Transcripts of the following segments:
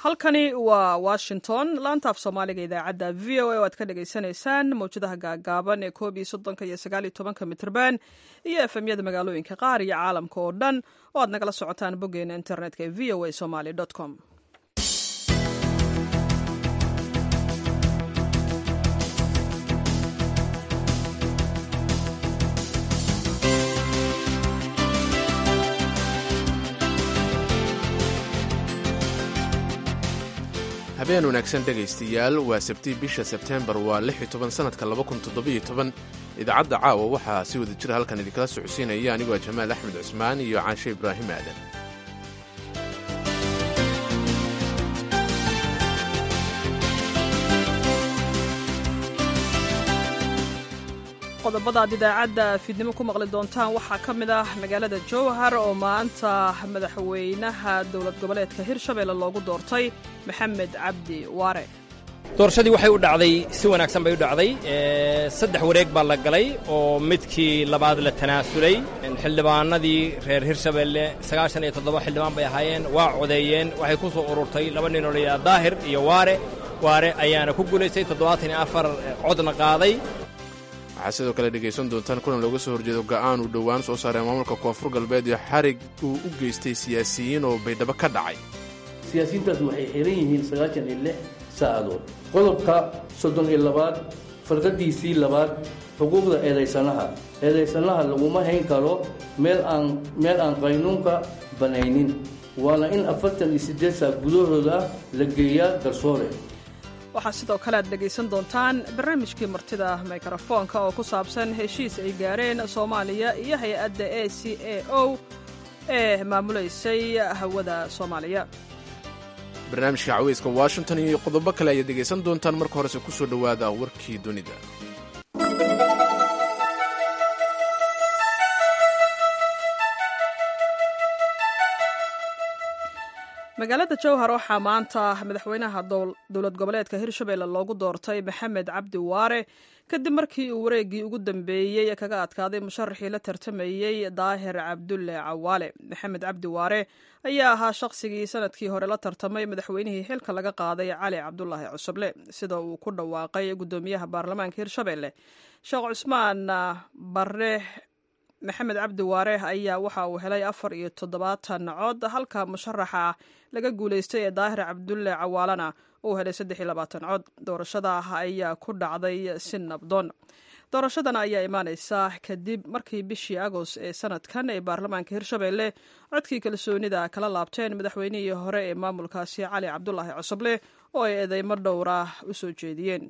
halkani waa washington laanta af soomaaliga idaacadda v o a oo aad ka dhagaysanaysaan mawjadaha gaagaaban ee koob iyo soddonka iyo sagaal iyo tobanka mitrban iyo efemyada magaalooyinka qaar iyo caalamka oo dhan oo aad nagala socotaan boggeena internetka ee v o a somaly com habeen wanaagsan dhegaystayaal waa sabtii bisha sebteembar waa lix iyo toban sannadka laba kun toddobiyo toban idaacadda caawa waxaa si wada jira halkan idinkala socodsiinaya anigoo jamaal axmed cusmaan iyo caashe ibraahim aadan qodobada aad idaacadda fiidnimo ku maqli doontaan waxaa ka mid ah magaalada jowhar oo maanta madaxweynaha dowlad goboleedka hirshabelle loogu doortay maxamed cabdi waare doorashadii waxay u dhacday si wanaagsan bay u dhacday saddex wareeg baa la galay oo midkii labaad la tanaasulay xildhibaanadii reer hirshabelle sagaashan iyo toddoba xildhibaan bay ahaayeen waa codeeyeen waxay ku soo ururtay laba nin oo la yidhaha daahir iyo waare waare ayaana ku guulaystay toddobaatan iyo afar codna qaaday waxaa sidoo kale dhegaysan doontaan kulan looga soo horjeedo go'aan uu dhowaan soo saaray maamulka koonfur galbeed iyo xarig uu u geystay siyaasiyiin oo baydhabo ka dhacay siyaasiyiintaas waxay xiran yihiin sagaashan iyo lix saacadood qodobka soddon iyo labaad farqadiisii labaad xuquuqda eedaysanaha eedaysanaha laguma hayn karo meel aan meel aan qaynuunka banaynin waana in afartan iyo siddeed saac gudahooda la geeyaa garsoore waxaa sidoo kale aad dhegaysan doontaan barnaamijkii martida mikrofoonka oo ku saabsan heshiis ay gaareen soomaaliya iyo hay-adda a c a o ee maamulaysay hawada soomaaliya barnaamijka caweyska washington iyo qodobo kale ayaad dhegaysan doontaan marka horese ku soo dhowaada warkii dunida magaalada jowhar waxaa maanta madaxweynaha dowlad goboleedka hirshabelle loogu doortay maxamed cabdi waare kadib markii uu wareeggii ugu dambeeyey kaga adkaaday musharaxii la tartamayey daahir cabdulle cawaale maxamed cabdi waare ayaa ahaa shaqsigii sanadkii hore la tartamay madaxweynihii xilka laga qaaday cali cabdulaahi cusuble sida uu ku dhawaaqay gudoomiyaha baarlamaanka hirshabelle sheekh cusmaan bare maxamed cabdi waare ayaa waxa uu helay afar iyo toddobaatan cod halka musharaxa laga guulaystay ee daahir cabdulle cawaalana uu helay saddex iyo labaatan cod doorashada ayaa ku dhacday si nabdoon doorashadan ayaa imaaneysa kadib markii bishii agost ee sanadkan ee baarlamaanka hirshabelle codkii kalsoonida kala laabteen madaxweynihii hore ee maamulkaasi cali cabdulaahi cusuble oo ay eedeymo dhowra u soo jeediyeen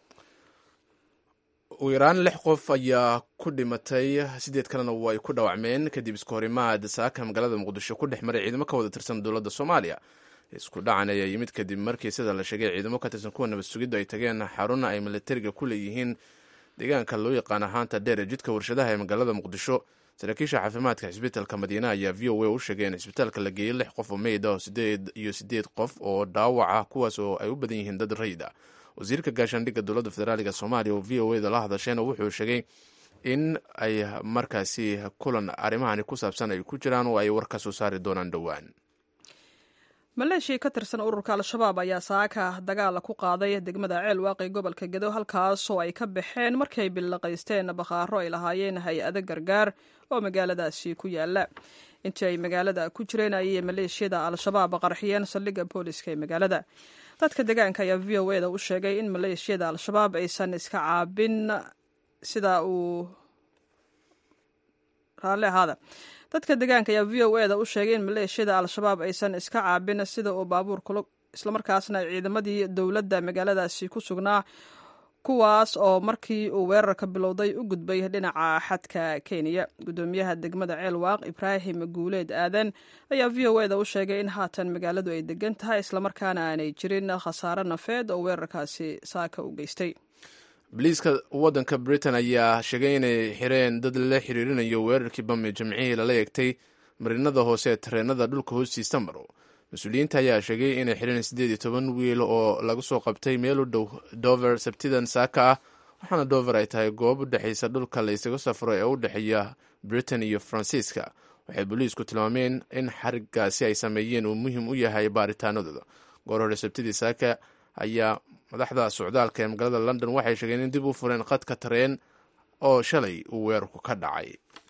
ugu yaraan lix qof ayaa ku dhimatay siddeed kalena way ku dhawacmeen kadib isku horimaad saaka magaalada muqdisho ku dhex maray ciidamo ka wada tirsan dowladda soomaaliya isku dhacan ayaa yimid kadib markii sida la sheegay ciidamo ka tirsan kuwa nabad sugiddu ay tageen xaruna ay militariga ku leeyihiin deegaanka loo yaqaan ahaanta dheer ee jidka warshadaha ee magaalada muqdisho saraakiisha caafimaadka xisbitaalka madiina ayaa v o a u sheegay in cisbitaalka la geeyey lix qof oo meyd ah sideed iyo siddeed qof oo dhaawaca kuwaas oo ay u badan yihiin dad rayid ah wasiirka gaashaandhigga dowladda federaaliga soomaaliya oo v o eda la hadashayna wuxuu sheegay in ay markaasi kulan arrimahani ku saabsan ay ku jiraan oo ay war ka soo saari doonaan dhowaan maleeshiya ka tirsan ururka al-shabaab ayaa saaka dagaala ku qaaday degmada ceel waaqi gobolka gedo halkaasoo ay ka baxeen markay billaqaysteen bakhaaro ay lahaayeen hay-ado gargaar oo magaaladaasi ku yaala intii ay magaalada ku jireen ayay maleeshiyada al-shabaab qarxiyeen saldhigga booliska ee magaalada dadka deegaanka ayaa v o eda u sheegay in maleeshiyada al-shabaab aysan iska caabin sida uu raalli ahaada dadka deegaanka ayaa v o eda u sheegay in maleeshiyada al-shabaab aysan iska caabin sida uu baabuur islamarkaasna ciidamadii dowladda magaaladaasi ku sugnaa kuwaas oo markii uu weerarka bilowday u gudbay dhinaca xadka kenya gudoomiyaha degmada ceel waaq ibraahim guuleed aadan ayaa v o eda u sheegay in haatan magaaladu ay degan tahay islamarkaana aanay jirin khasaare nafeed oo weerarkaasi saaka u geystay boliiska waddanka britain ayaa sheegay inay xireen dad la xiriirinayo weerarkii bami jamcihii lala eegtay marinada hoose ee tareenada dhulka hoostiisa maro mas-uuliyiinta ayaa sheegay inay xireen siddeed iyo toban wiil oo lagu soo qabtay meel u dhow dover sabtidan saaka ah waxaana dover ay tahay goob u dhexaysa dhulka la ysaga safro ee u dhexeeya britain iyo faransiiska waxay booliisku tilmaameen in xarigaasi ay sameeyeen uu muhiim u yahay baaritaanadooda goor hore sabtidii saaka ayaa madaxda socdaalka ee magaalada london waxay sheegeen in dib u fureen khadka tareen oo shalay uu weerarku ka dhacay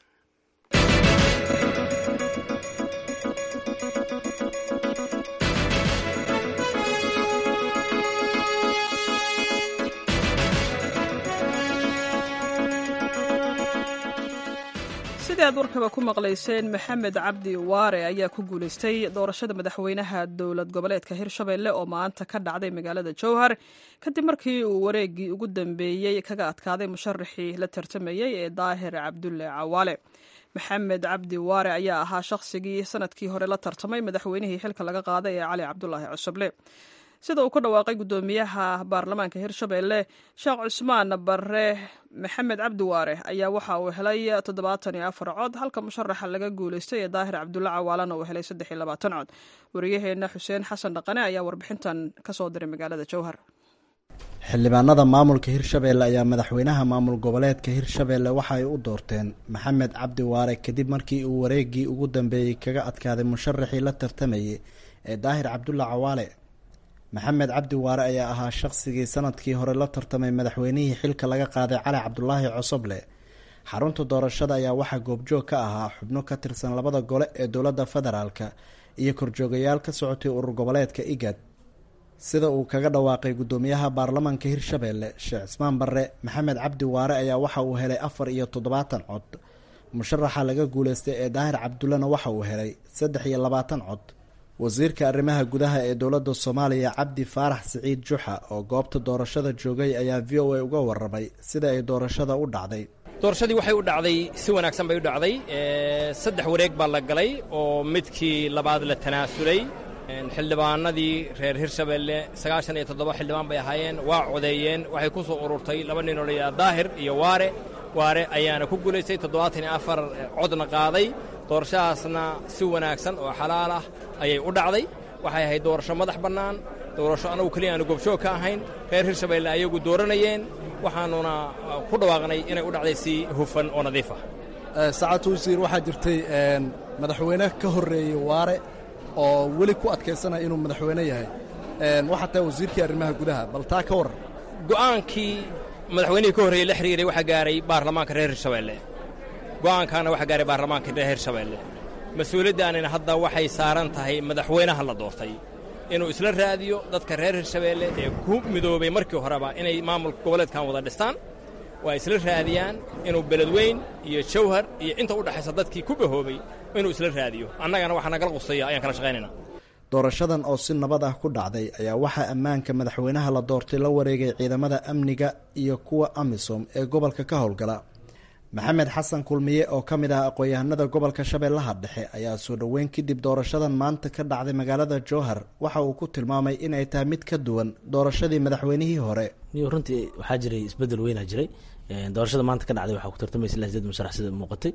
sidii aad warkaba ku maqlayseen maxamed cabdi waare ayaa ku guulaystay doorashada madaxweynaha dowlad goboleedka hirshabelle oo maanta ka dhacday magaalada jowhar kadib markii uu wareegii ugu dambeeyey kaga adkaaday musharaxii la tartamayey ee daahir cabdulle cawaale maxamed cabdi waare ayaa ahaa shaqsigii sanadkii hore la tartamay madaxweynihii xilka laga qaaday ee cali cabdulaahi cusuble sida uu ku dhawaaqay guddoomiyaha baarlamaanka hirshabelle sheekh cusmaan bare maxamed cabdi waare ayaa waxa uu helay toddobaatan iyo afar cod halka musharaxa laga guulaystay ee daahir cabdulle cawaalana uu helay saddex iyo labaatan cod wariyaheenna xuseen xasan dhaqane ayaa warbixintan kasoo diray magaalada jowhar xildhibaanada maamulka hirshabelle ayaa madaxweynaha maamul goboleedka hirshabelle waxa ay u doorteen maxamed cabdi waare kadib markii uu wareegii ugu dambeeyey kaga adkaaday musharaxii la tartamayay ee daahir cabdulle cawaale maxamed cabdi waare ayaa ahaa shaqsigii sanadkii hore la tartamay madaxweynihii xilka laga qaaday cali cabdulaahi cosoble xarunta doorashada ayaa waxaa goobjoog ka ahaa xubno ka tirsan labada gole ee dowladda federaalka iyo korjoogayaal ka socotay urur goboleedka igad sida uu kaga dhawaaqay guddoomiyaha baarlamaanka hirshabelle sheekh cismaan barre maxamed cabdi waare ayaa waxa uu helay afar iyo toddobaatan cod musharaxa laga guuleystay ee daahir cabdullena waxa uu helay saddex iyo labaatan cod wasiirka arrimaha gudaha ee dowladda soomaaliya cabdi faarax siciid juxa oo goobta doorashada joogay ayaa v o a uga warramay sida ay doorashada u dhacday doorashadii waxay u dhacday si wanaagsan bay u dhacday saddex wareeg baa la galay oo midkii labaad la tanaasulay xildhibaanadii reer hirshabelle sagaashan iyo toddoba xildhibaan bay ahaayeen waa codeeyeen waxay ku soo ururtay laba nin oo layidhaha daahir iyo waare waare ayaana ku guulaystay toddobaatan iyo afar codna qaaday doorashadaasna si wanaagsan oo xalaal ah ayay u dhacday waxay ahayd doorasho madax bannaan doorasho annagu keliya aanu goobjoog ka ahayn reer hirshabelle ayagu dooranayeen waxaanuna ku dhawaaqnay inay u dhacday si hufan oo nadiif ah saacad wasiir waxaa jirtay madaxweyne ka horreeyey waare oo weli ku adkaysanaya inuu madaxweyne yahay waxaa tahay wasiirkii arrimaha gudaha bal taa ka warran go'aankii madaxweynihii ka horreeyey la xiriiray waxaa gaaray baarlamaanka reer hirshabelle go'aankaana waxaa gaaray baarlamaanka reer hirshabelle mas-uuliyaddaanina hadda waxay saaran tahay madaxweynaha la doortay inuu isla raadiyo dadka reer hirshabelle ee ku midoobay markii horeba inay maamulka goboleedkan wada dhistaan waa isla raadiyaan inuu beledweyn iyo jawhar iyo inta u dhexaysa dadkii ku bahoobay inuu isla raadiyo annagana waxaa nagala qusaya ayaan kala shaqaynaynaa doorashadan oo si nabad ah ku dhacday ayaa waxaa ammaanka madaxweynaha la doortay la wareegay ciidamada amniga iyo kuwa amisom ee gobolka ka howlgala maxamed xasan kulmiye oo ka mid ah aqoon-yahanada gobolka shabeellaha dhexe ayaa soo dhoweyn kadib doorashadan maanta ka dhacday magaalada jowhar waxa uu ku tilmaamay inay tahay mid ka duwan doorashadii madaxweynihii hore niyo runtii waxaa jiray isbedel weynaa jiray doorashada maanta ka dhacday waxaa ku tartamaysa ilaa sideed musharax sida muuqatay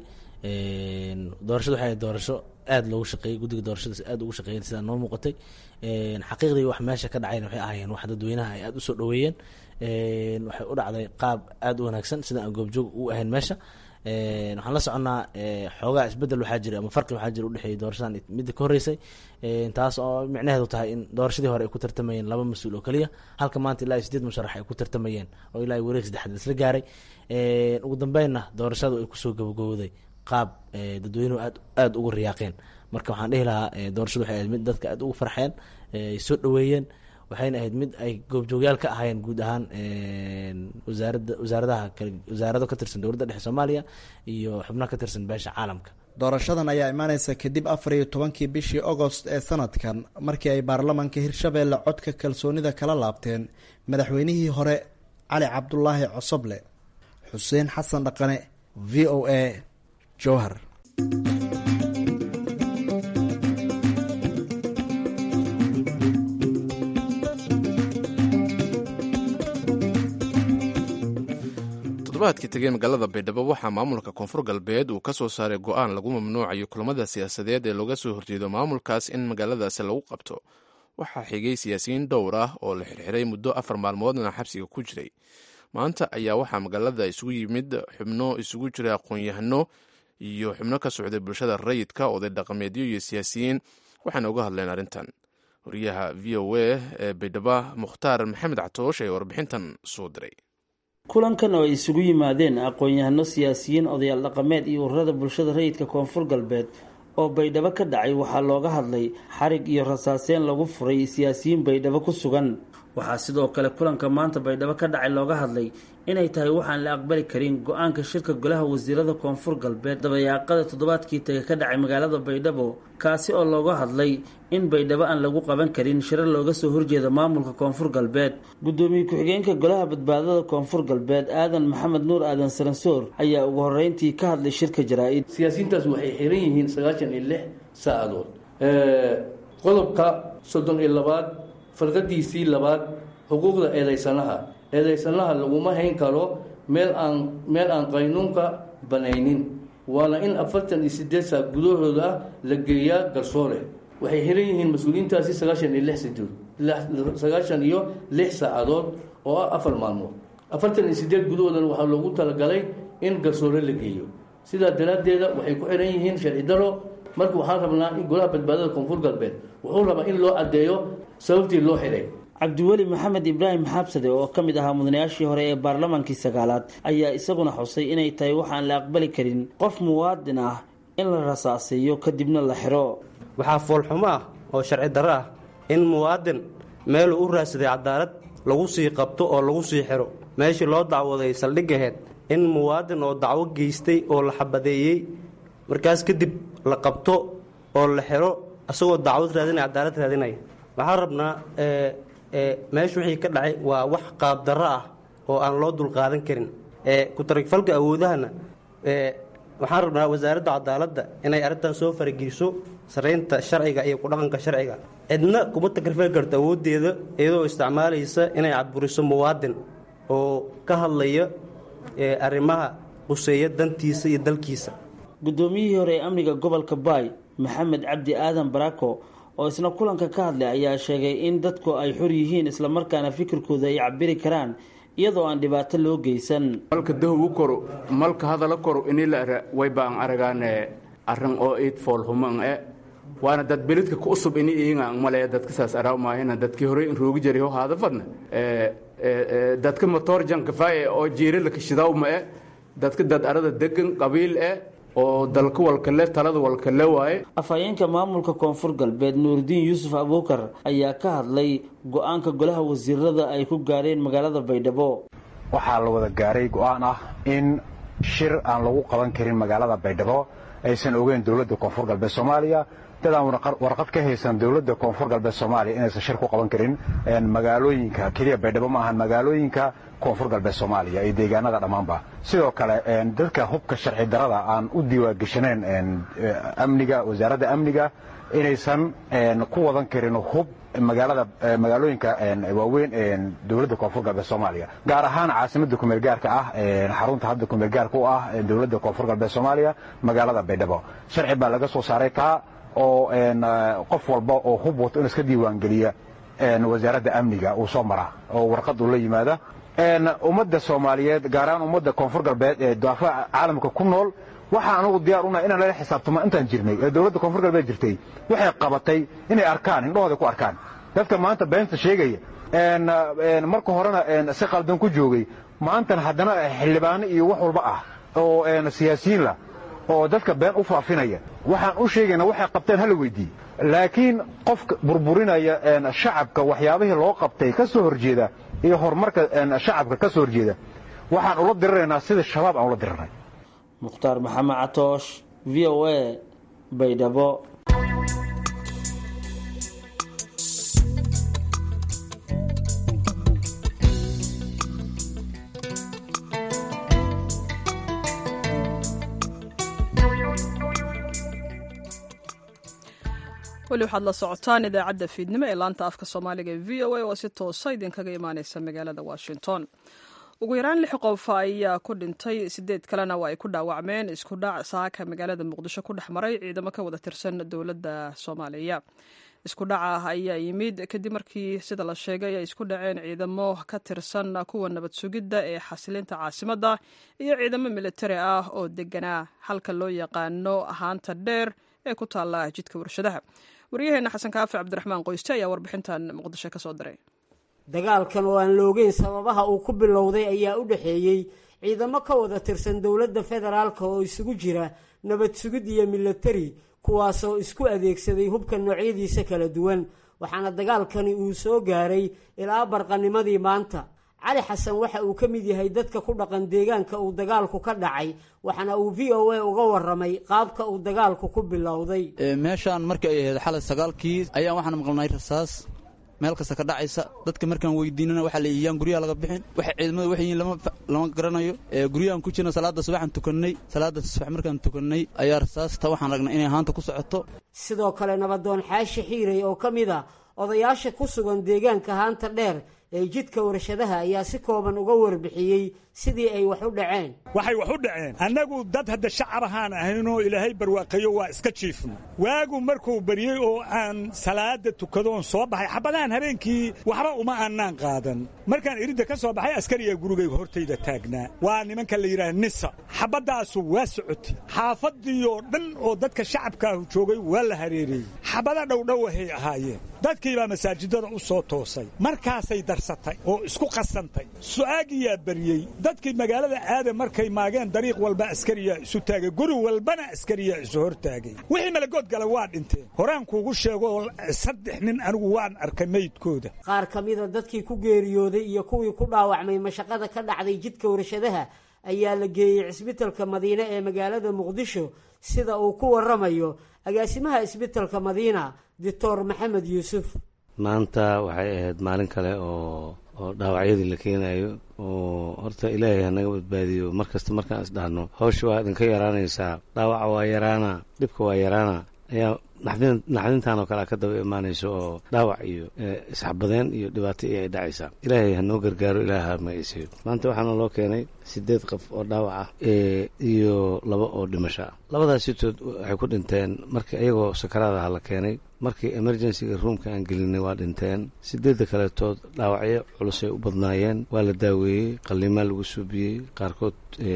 doorashada waxay ahayd doorasho aada loogu shaqeeyey guddiga doorashadaas aada ugu shaqeeyeen sidaa noo muuqatay xaqiiqdii wax meesha ka dhacayna waxay ahaayeen wax dadweynaha ay aada usoo dhoweeyeen waxay u dhacday qaab aada u wanaagsan sida aan goobjoog u ahayn meesha waxaan la soconnaa xoogaa isbedel waxaa jira ama farqi waxaa jira udhexeeyay doorashadan midda ka horreysay taas oo micnaheedu tahay in doorashadii hore ay ku tartamayeen laba mas-uul oo keliya halka maanta ilaa iyo sideed musharax ay ku tartamayeen oo ilaa wareeg saddexaad isla gaaray ugu dambeynna doorashadu ay kusoo gabagowday qaab dadweynuhu aad aada ugu riyaaqeen marka waxaan dhihi lahaa doorashadu waxay ahayd mid dadka aada ugu farxeen ay soo dhoweeyeen waxayna ahayd mid ay goobjoogyaal ka ahaayeen guud ahaan wasaarada wasaaradaha wasaarado ka tirsan dowladda dhexe soomaaliya iyo xubno ka tirsan beesha caalamka doorashadan ayaa imaaneysa kadib afar iyo tobankii bishii agost ee sanadkan markii ay baarlamaanka hirshabeelle codka kalsoonida kala laabteen madaxweynihii hore cali cabdulaahi cosoble xuseen xasan dhaqane v o a jowhar toddobaadkii tegey magaalada baydhabo waxaa maamulka koonfur galbeed uu ka soo saaray go-aan lagu mamnuucayo kulamada siyaasadeed ee looga soo horjeedo maamulkaas in magaaladaasi lagu qabto waxaa xigay siyaasiyiin dhowr ah oo la xirxiray muddo afar maalmoodna xabsiga ku jiray maanta ayaa waxaa magaalada isugu yimid xubno isugu jira aqoon-yahano iyo xubno ka socday bulshada rayidka oday dhaqameedyo iyo siyaasiyiin waxaana uga hadleen arrintan wariyaha v o a ee baydhabo mukhtaar maxamed catoosh ee warbixintan soo diray kulankan oo ay isugu yimaadeen aqoon-yahano siyaasiyiin odayaal dhaqameed iyo ururada bulshada rayidka koonfur galbeed oo baydhabo ka dhacay waxaa looga hadlay xarig iyo rasaaseen lagu furay siyaasiyiin baydhabo ku sugan waxaa sidoo kale kulanka maanta baydhabo ka dhacay looga hadlay inay tahay waxaan la aqbali karin go-aanka shirka golaha wasiirada koonfur galbeed dabayaaqada toddobaadkii taga ka dhacay magaalada baydhabo kaasi oo looga hadlay in baydhabo aan lagu qaban karin shirar looga soo horjeeda maamulka koonfur galbeed gudoomiye ku-xigeenka golaha badbaadada koonfur galbeed aadan maxamed nuur aadan saransoor ayaa ugu horeyntii ka hadlay shirka jaraa-id siyaasiyiintaas waxay xiran yihiin sagaashan iyo lix saacadood qodobka soddon iyo labaad farqadiisii labaad xuquuqda eedeysanaha eedeysanaha laguma hayn karo meel aan meel aan qaynuunka banaynin waana in afartan iyo sideed saa gudahooda ah la geeyaa garsoore waxay xiran yihiin mas-uuliyiintaasi sagaashan iyo lix sidood sagaashan iyo lix saacadood oo ah afar maalmood afartan iyo sideed gudahoodana waxaa loogu talagalay in garsoore la geeyo sidaa daraaddeeda waxay ku xiran yihiin sharci daro marka waxaan rabnaa in golaha badbaadada koonfur galbeed wuxuu rabaa in loo caddeeyo sababtii loo xiray cabdiweli maxamed ibraahim xaabsade oo ka mid ahaa mudanayaashii hore ee baarlamaankii sagaalaad ayaa isaguna xusay inay tahay waxaan la aqbali karin qof muwaadin ah in la rasaaseeyo kadibna la xiro waxaa foolxumo ah oo sharci darro ah in muwaadin meeluu u raadsaday cadaalad lagu sii qabto oo lagu sii xiro meeshii loo dacwaday saldhigaheed in muwaadin oo dacwo geystay oo la xabadeeyey markaas kadib la qabto oo la xiro asagoo dacwad raadinaya cadaalad raadinaya waxaan rabnaa meesha wixii ka dhacay waa wax qaabdarro ah oo aan loo dulqaadan karin ku-taragfalka awoodahana waxaan rabnaa wasaaradda cadaaladda inay arrintan soo farageliso saraynta sharciga iyo ku-dhaqanka sharciga cidna kuma takrifali karto awooddeeda iyadoo isticmaalaysa inay cadburiso muwaadin oo ka hadlaya arrimaha quseeya dantiisa iyo dalkiisa guddoomiyihii hore ee amniga gobolka baay maxamed cabdi aadan barako oo isna kulanka ka hadlay ayaa sheegay in dadku ay xor yihiin islamarkaana fikirkooda ay cabiri karaan iyadoo aan dhibaato loo geysan malka dahowu koro malka hadala koro inila wayba an aragaane arrin oo iid foolhuman e waana dad belidka ku usub ini iinga male dadka saas araamaahina dadkii hore in roogi jiray ho haada fadna dadka motor jankafaaye oo jiirila kashidawma e dadka dad arada degan qabiil e oo dalka walkale talada walkale waaye afhayeenka maamulka koonfur galbeed nuuridiin yuusuf abuukar ayaa ka hadlay go-aanka golaha wasiirada ay ku gaareen magaalada baydhabo waxaa la wada gaaray go-aan ah in shir aan lagu qaban karin magaalada baydhabo aysan ogeyn dowladda koonfur galbeed soomaaliya dad aan warqad ka haysan dowladda koonfur galbeed soomaaliya inaysan shir ku qaban karin magaalooyinka keliya baydhabo ma ahan magaalooyinka koonfur galbeed soomaaliya iyo deegaanada dhammaanba sidoo kale dadka hubka sharci darada aan u diiwaangeshaneen amniga wasaaradda amniga inaysan ku wadan karin hub magaalada magaalooyinka waaweyn dowladda koonfur galbeed soomaaliya gaar ahaan caasimada kumeel gaarka ah xarunta hadda kumeel gaarka u ah dowladda koonfur galbeed soomaaliya magaalada baydhabo sharci baa laga soo saaray kaa oo qof walba oo hub wato in iska diiwaangeliya wasaaradda amniga uu soo mara oo warqad uu la yimaada ummadda soomaaliyeed gaar ahaan ummadda koonfur galbeed ee daafaca caalamka ku nool waxaa anugu diyaar una inaan lala xisaabtamo intaan jirnay ee dowladda koonfur galbeed jirtay waxay qabatay inay arkaan indhahooda ku arkaan dadka maanta beenta sheegaya marka horena si qaldan ku joogay maantana haddana xildhibaano iyo wax walba ah oo siyaasiyiin lah oo dadka been u faafinaya waxaan u sheegayna waxay qabteen hala weydiiye laakiin qofka burburinaya shacabka waxyaabihii loo qabtay ka soo horjeeda iyo horumarka shacabka ka soo horjeeda waxaan ula diriraynaa sida shabaab aan ula dirirnay mukhtaar maxamed catoosh v o a baydhabo weli waxaad la socotaan idaacadda fiidnimo ee laanta afka soomaaliga ee v o a oo si toosa idinkaga imaaneysa magaalada washington ugu yaraan lix qof ayaa ku dhintay sideed kalena waa ay ku dhaawacmeen isku dhac saaka magaalada muqdisho ku dhex maray ciidamo ka wada tirsan dowladda soomaaliya isku dhaca ayaa yimid kadib markii sida la sheegay ay isku dhaceen ciidamo ka tirsan kuwa nabad sugidda ee xasilinta caasimadda iyo ciidamo militari ah oo deganaa halka loo yaqaano ahaanta dheer ee ku taalla jidka warshadaha waryaheena xasan kaafi cabdiraxmaan qoyste ayaa warbixintan muqdisho ka soo diray dagaalkan oo aan la ogeyn sababaha uu ku bilowday ayaa u dhexeeyey ciidamo ka wada tirsan dowladda federaalka oo isugu jira nabad sugid iyo milatari kuwaasoo isku adeegsaday hubka noocyadiisa kala duwan waxaana dagaalkani uu soo gaaray ilaa barqanimadii maanta cali xasan waxa uu ka mid yahay dadka ku dhaqan deegaanka uu dagaalku ka dhacay waxaana uu v o a uga waramay qaabka uu dagaalku ku bilowday meeshaan markii ay ahayd xalay sagaalkii ayaan waxaan maqalnay rasaas meel kasta ka dhacaysa dadka markaan weydiinana waxaa la yiyaan guryaha laga bixin waxa ciidamada waxay yihiin lama garanayo guryahan ku jirna salaada subaxaan tukannay salaada subax markaan tukannay ayaa rasaasta waxaan ragnay inay haanta ku socoto sidoo kale nabadoon xaashi xiiray oo ka mid a odayaasha ku sugan deegaanka haanta dheer ee jidka warshadaha ayaa si kooban uga warbixiyey sidii ay wax u dhaceen waxay wax u dhaceen annagu dad hadda shacab ahaan ahaynoo ilaahay barwaaqeeyo waa iska jiifno waagu markuu baryey oo aan salaada tukadoon soo baxay xabadahan habeenkii waxba uma aanaan qaadan markaan iridda ka soo baxay askariyaa gurigayga hortayda taagnaa waa nimanka la yidhaha nisa xabaddaasu waa socotay xaafadiioo dhan oo dadka shacabkaahu joogay waa la hareereeyey xabada dhowdhowahay ahaayeen dadkiibaa masaajidada u soo toosay markaasay darsatay oo isku qasantay su'aagiyaa baryey dadkii magaalada aada markay maageen dariiq walba askariyaa isu taagay guri walbana askariyaa isu hor taagay wixii malagood gala waa dhinteen horaan kuugu sheegoo saddex nin anigu waan arkay meydkooda qaar ka mida dadkii ku geeriyooday iyo kuwii ku dhaawacmay mashaqada ka dhacday jidka warshadaha ayaa la geeyey cisbitalka madiine ee magaalada muqdisho sida uu ku waramayo agaasimaha isbitalka madiina doctor maxamed yuusuf maanta waxay ahayd maalin kale oo oo dhaawacyadii la keenayo oo horta ilaahay hanaga badbaadiyo mar kasta markaan isdhahno hawsha waa idinka yaraanaysaa dhaawaca waa yaraana dhibka waa yaraana ayaa naxdintan oo kale ka daba imaanayso oo dhaawac iyo isxabadeen iyo dhibaato iyo ay dhacaysaa ilaahay hanoo gargaaro ilaaha magaysiyo maanta waxaana loo keenay sideed qof oo dhaawac ah iyo laba oo dhimasho ah labadaas sitood waxay ku dhinteen markii iyagoo sakaraadaha la keenay markii emergencyga ruumka aan gelinay waa dhinteen sideedda kaletood dhaawacyo culusay u badnaayeen waa la daaweeyey qallimaa lagu suubiyey qaarkood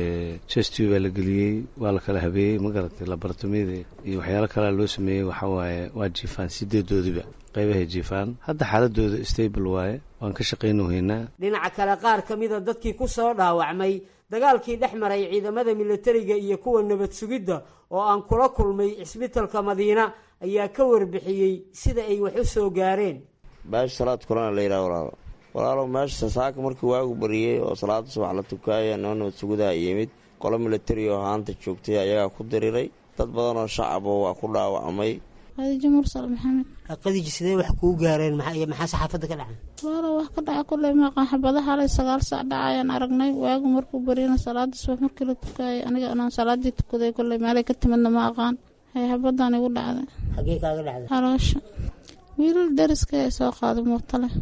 chesti baa la geliyey waa la kala habeeyey ma garatay laboratomiyada iyo waxyaalo kalea loo sameeyey waxaa waaye waa jiifaan sideedoodiba qaybahay jiifaan hadda xaaladooda stable waaye waan ka shaqaynohaynaa dhinaca kale qaar ka mida dadkii ku soo dhaawacmay dagaalkii dhex maray ciidamada militariga iyo kuwa nabad sugidda oo aan kula kulmay cisbitalka madiina ayaa ka warbixiyey sida ay wax u soo gaareen baashi salaad kulana la yidhaha walaalo walaalow meesha saaka markii waagu bariyey oo salaada subax la tukaaya noo nabad sugudaha yimid qolo militari oo haanta joogtay ayagaa ku diriray dad badan oo shacabo waa ku dhaawacmay khadiijo mursal maxamed qadiji sidee wax kuu gaareen maxaa saxaafadda ka dhacay wala wax ka dhaca kulley maqan xabadaha halay sagaal sac dhacayaan aragnay waagu markuu bariyana salaada subax markii la tukaayay aniga anaan salaadii tukaday kulley meelay ka timidna ma aqaan hay xabadan igu dhacday xagee kaaga dhacday haloosha wiilal dariska ee soo qaaday muuqta leh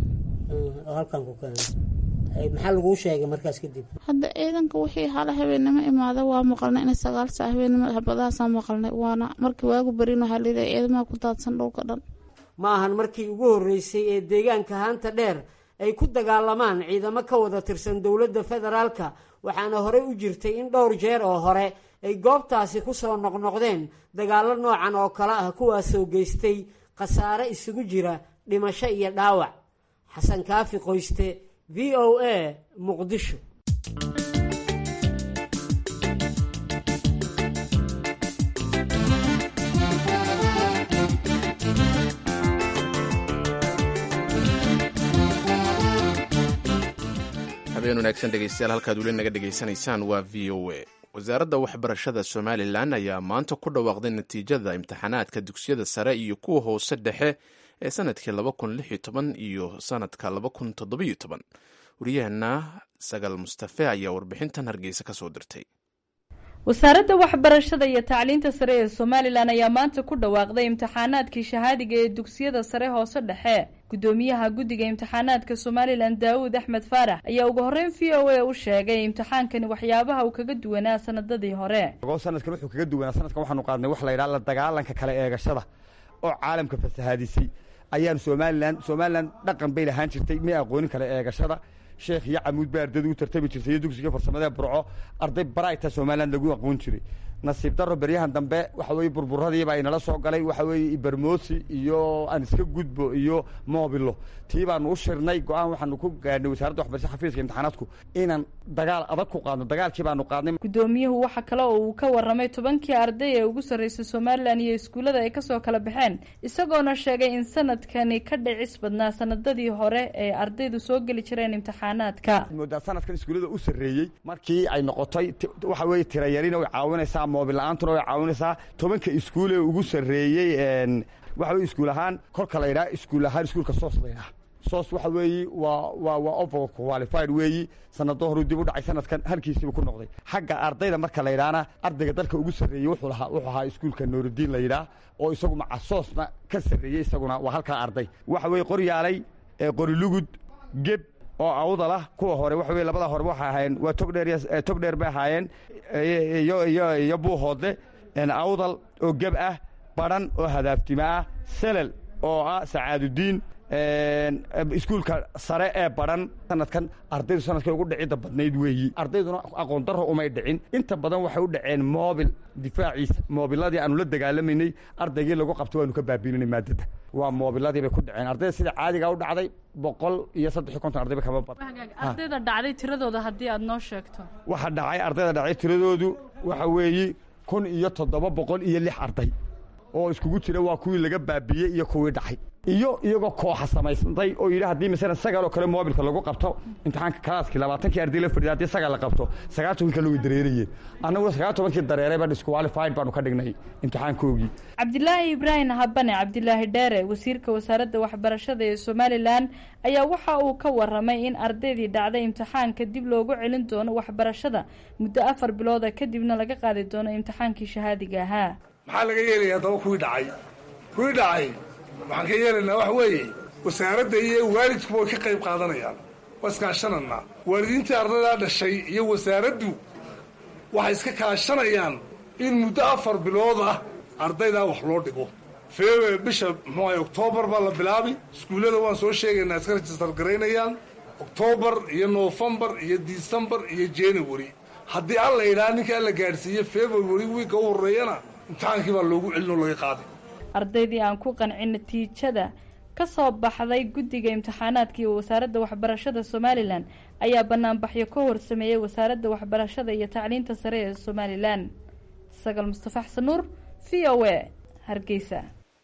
oo halkan ku keenay maxaa laguu sheegay markaas kadib hadda ciidanka wixii hala habeennimo imaada waa maqalnay inay sagaal sac habeennimo xabadahaasaan maqalnay waana markii waagu barin waxaa layidhaha ciidamaha ku daadsan dhulka dhan ma ahan markii ugu horreysay ee deegaanka haanta dheer ay ku dagaalamaan ciidamo ka wada tirsan dowladda federaalka waxaana horey u jirtay in dhowr jeer oo hore ay goobtaasi ku soo noqnoqdeen dagaallo noocan oo kale ah kuwaasoo geystay khasaare isugu jira dhimasho iyo dhaawac xasan kaafi qoyste v o a muqdisho habeen wanaagsan dhegeystayaal halkaad weli naga dhegaysanaysaan waa v o a wasaaradda waxbarashada somalilan ayaa maanta ku dhawaaqday natiijada imtixaanaadka dugsiyada sare iyo kuwa hoose dhexe ee sanadkii iyo sanadka wariyaheenna sagal mustafe ayaa warbixintan hargeysa ka soo dirtay wasaaradda waxbarashada iyo tacliinta sare ee somalilan ayaa maanta ku dhawaaqday imtixaanaadkii shahaadiga ee dugsiyada sare hoose dhexe gudoomiyaha guddiga imtixaanaadka somalilan daawud axmed faarax ayaa ugu horreyn v o a u sheegay imtixaankani waxyaabaha uu kaga duwanaa sanadadii hore sanadkan wuxuu kaga duwanaa sanadkan waxaanu qaadnay wax la yidhaha la dagaalanka kala eegashada oo caalamka fasahaadisay ayaanu somalilan somalilan dhaqan bay lahaan jirtay may aqoonin kala eegashada sheekh iyo camuud baa ardaydu u tartami jirtay iyo dugsiga farsamada burco arday barayta somalilan lagu aqoon jiray nasiib daro beryahan dambe waxa weye burburadiibaa inala soo galay waxa weeye ibermosi iyo aan iska gudbo iyo mobilo tii baanu u shirnay go-aan waxaanu ku gaadhnay wasaaradda waxbarashada xafiiska imtixaanaadku inaan dagaal adag ku qaadno dagaalkii baanu qaadnay gudoomiyuhu waxa kale oo uu ka warramay tobankii arday ee ugu sarreysay somalilan iyo iskuullada ay kasoo kala baxeen isagoona sheegay in sanadkani ka dhicis badnaa sanadadii hore ee ardaydu soo geli jireen imtixaanaadka moodaa sanadkan iskuullada u sarreeyey markii ay noqotay waxa weeye tirayarina way caawinaysaa moobil la-aantuna way caawinaysaa tobanka iskuul ee ugu sarreeyey waxa weye iskuul ahaan kolka la yidhaha iskuul ahaan iskuulka soos la yidhaha soos waxa weeyi waa waa waa over qualified weeyi sanado horuu dib u dhacay sanadkan halkiisiiba ku noqday xagga ardayda marka la yidhaahna ardayga dalka ugu sarreeyey wuxuu lahaa wuxuu ahaa iskuulka nuurudiin la yidhaah oo isagu maca soosna ka sarreeyey isaguna waa halkaa arday waxa weeye qoryaalay qorilugud geb oo awdal ah kuwa hore waxa weye labada horeba waxay ahaayeen waa togdheer tog dheer bay ahaayeen iyo iyo iyo buuhoodle awdal oo geb ah badhan oo hadaaftimo ah selel oo ah sacaadudiin iskuulka sare ee badhan sanadkan ardaydu sanadkay ugu dhicidda badnayd weeyi ardayduna aqoon darro umay dhicin inta badan waxay u dhaceen moobil difaaciisa moobiladii aanu la dagaalamaynay ardaygii lagu qabto waanu ka baabiinanay maadada waa moobiladii bay ku dhaceen ardayda sida caadiga u dhacday boqol iyo saddex iyo konton ardayba kama badan ardayda dhacday tiradooda haddii aad noo sheegto waxa dhacay ardayda dhacay tiradoodu waxa weeyi kun iyo toddoba boqol iyo lix arday oo iskugu jira waa kuwii laga baabiiyey iyo kuwii dhacay iyo iyagoo kooxa samaysantay oo yidhi haddii masalan sagaal oo kale moobilka lagu qabto imtixaanka kalaaskii labaatankii arday la fadhiya haddii sagaal la qabto sagaal toban kale way dareerayeen annaguna sagaal tobankii dareeray baan disqualified baanu ka dhignay imtixaankoogii cabdilaahi ibraahim habane cabdilaahi dheere wasiirka wasaaradda waxbarashada ee somalilan ayaa waxa uu ka warramay in ardaydii dhacday imtixaanka dib loogu celin doono waxbarashada muddo afar bilooda kadibna laga qaadi doono imtixaankii shahaadiga ahaa maxaa laga yeelaya haddaba kuwii dhacay kuwii dhacay waxaan ka yeelaynaa waxa weeye wasaaradda iyo waalidkuba way ka qayb qaadanayaan waa iskaashananaa waalidiintii ardaydaa dhashay iyo wasaaraddu waxay iska kaashanayaan in muddo afar bilood ah ardaydaa wax loo dhigo feewe bisha muxuu ahay oktoobar baa la bilaabi iskuullada waan soo sheegaynaa iska rajistar garaynayaan oktoobar iyo noofembar iyo disembar iyo january haddii alla yidhaha ninka alla gaadhsiiye february wiigga u horreeyana imtixaankii baa loogu celin oo laga qaaday ardaydii aan ku qancin natiijada ka soo baxday guddiga imtixaanaadka iyo wasaaradda waxbarashada somalilan ayaa banaanbaxyo ka hor sameeyey wasaaradda waxbarashada iyo tacliinta sare ee somalilan sagal mustafa xasan nuur v o a hargeysa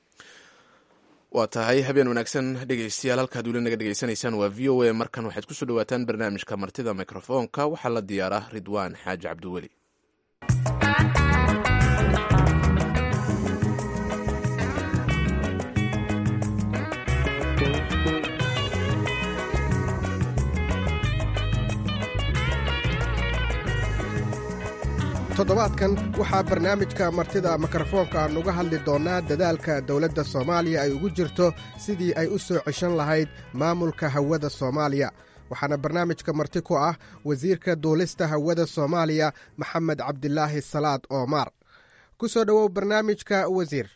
waa tahay habeen wanaagsan dhegeystayaal halkaad weli naga dhegeysanaysaan waa v o a markan waxaad kusoo dhawaataan barnaamijka martida mikrofoonka waxaa la diyaaraa ridwaan xaaji cabdiweli toddobaadkan waxaa barnaamijka martida mikrofoonka aan uga hadli doonnaa dadaalka dowladda soomaaliya ay ugu jirto sidii ay u soo ceshan lahayd maamulka hawada soomaaliya waxaana barnaamijka marti ku ah wasiirka duulista hawada soomaaliya maxamed cabdilaahi salaad oomaar ku soo dhowow barnaamijka wasiir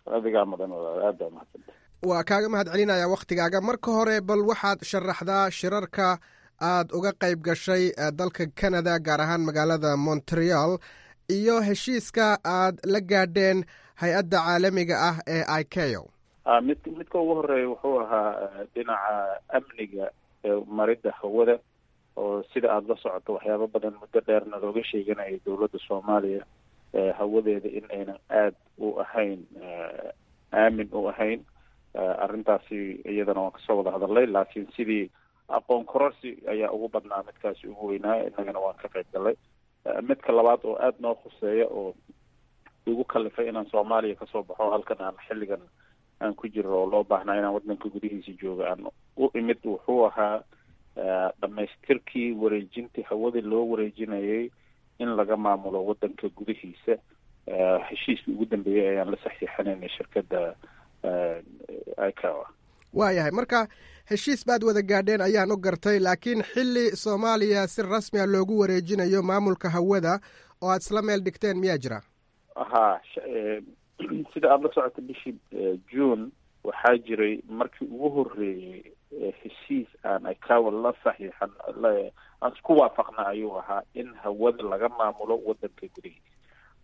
waa kaaga mahad celinayaa wakhtigaaga marka hore bal waxaad sharaxdaa shirarka aad uga qayb gashay dalka canada gaar ahaan magaalada montreal iyo heshiiska aad la gaadheen hay-adda caalamiga ah ee icao mid midka ugu horeeya wuxuu ahaa dhinaca amniga maridda hawada oo sida aada la socoto waxyaabo badan muddo dheerna looga sheeganayay dowladda soomaaliya hawadeeda in aynan aada u ahayn aamin u ahayn arrintaasi iyadana waan kasoo wada hadalnay laakiin sidii aqoon kororsi ayaa ugu badnaa midkaasi ugu weynaa innagana waan ka qayb galnay midka labaad oo aada noo khuseeya oo igu kalifay inaan soomaaliya kasoo baxo halkan aan xilligan aan ku jiro oo loo baahnaa inaan waddanka gudihiisa jooga aan u imid wuxuu ahaa dhamaystirkii wareejintii hawada loo wareejinayay in laga maamulo waddanka gudihiisa heshiiskii ugu dambeeyey ayaan la saxiixanaynay shirkadda icawa waayahay marka heshiis baad wada gaadheen ayaan u gartay laakiin xilli soomaaliya si rasmi a loogu wareejinayo maamulka hawada oo aad isla meel dhigteen miyaa jira ha sida aada la socota bishii june waxaa jiray markii ugu horreeyey heshiis aan icawa la saxiixan aan isku waafaqna ayuu ahaa in hawada laga maamulo waddanka gudihiisa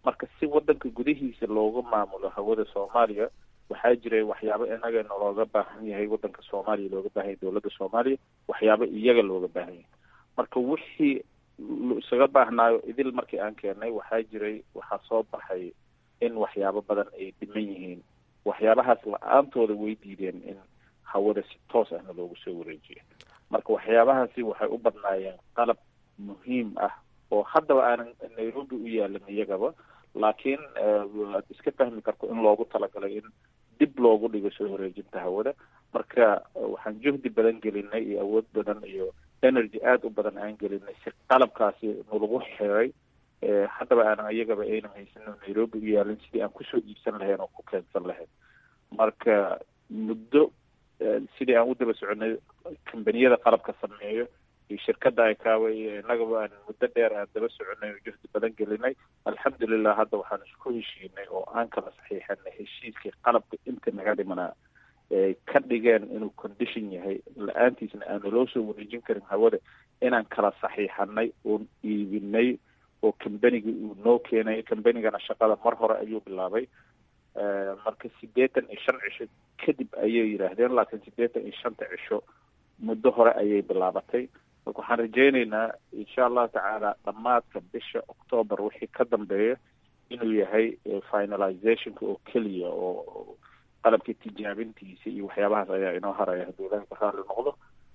marka si wadanka gudihiisa looga maamulo hawada soomaaliya waxaa jiray waxyaabo inaga nalooga baahan yahay wadanka soomaaliya looga baahan yahay dowladda soomaaliya waxyaabo iyaga looga baahan yahay marka wixii isaga baahnaayo idil markii aan keenay waxaa jiray waxaa soo baxay in waxyaabo badan ay dhiman yihiin waxyaabahaas la-aantooda way diideen in hawada si toos ahna loogu soo wareejiyo marka waxyaabahaasi waxay u badnaayeen qalab muhiim ah oo haddaba aanan nairobi u yaalan iyagaba laakiin waad iska fahmi karto in loogu talagalay in dib loogu dhigo soo wareejinta hawada marka waxaan juhdi badan gelinay iyo awood badan iyo energy aada u badan aan gelinay si qalabkaasi nalagu xiray haddaba aanan iyagaba aynan haysanin nairobi u yaalin sidii aan kusoo iibsan lahayn oo ku keensan lahayn marka muddo sidii aan u daba soconay kambaniyada qalabka sameeyo iyo shirkadda icaawa iyo innagaba aan muddo dheer aan daba soconay oo juhdi badan gelinay alxamdulilah hadda waxaan isku heshiinay oo aan kala saxiixanay heshiiskii qalabka inta naga dhimanaa ay ka dhigeen inuu condition yahay la-aantiisna aanu loo soo wareejin karin hawada inaan kala saxiixanay oon iibinay oo combanigii uu noo keenay combanigana shaqada mar hore ayuu bilaabay marka siddeetan iyo shan cisho kadib ayay yidhaahdeen laakiin siddeetan iyo shanta cisho muddo hore ayay bilaabatay marka waxaan rajaynaynaa insha allahu tacaala dhammaadka bisha octoober wixii ka dambeeya inuu yahay finalizationka oo keliya oo qalabka tijaabintiisa iyo waxyaabahaas ayaa inoo haraya hadduu ilahay ka raali noqdo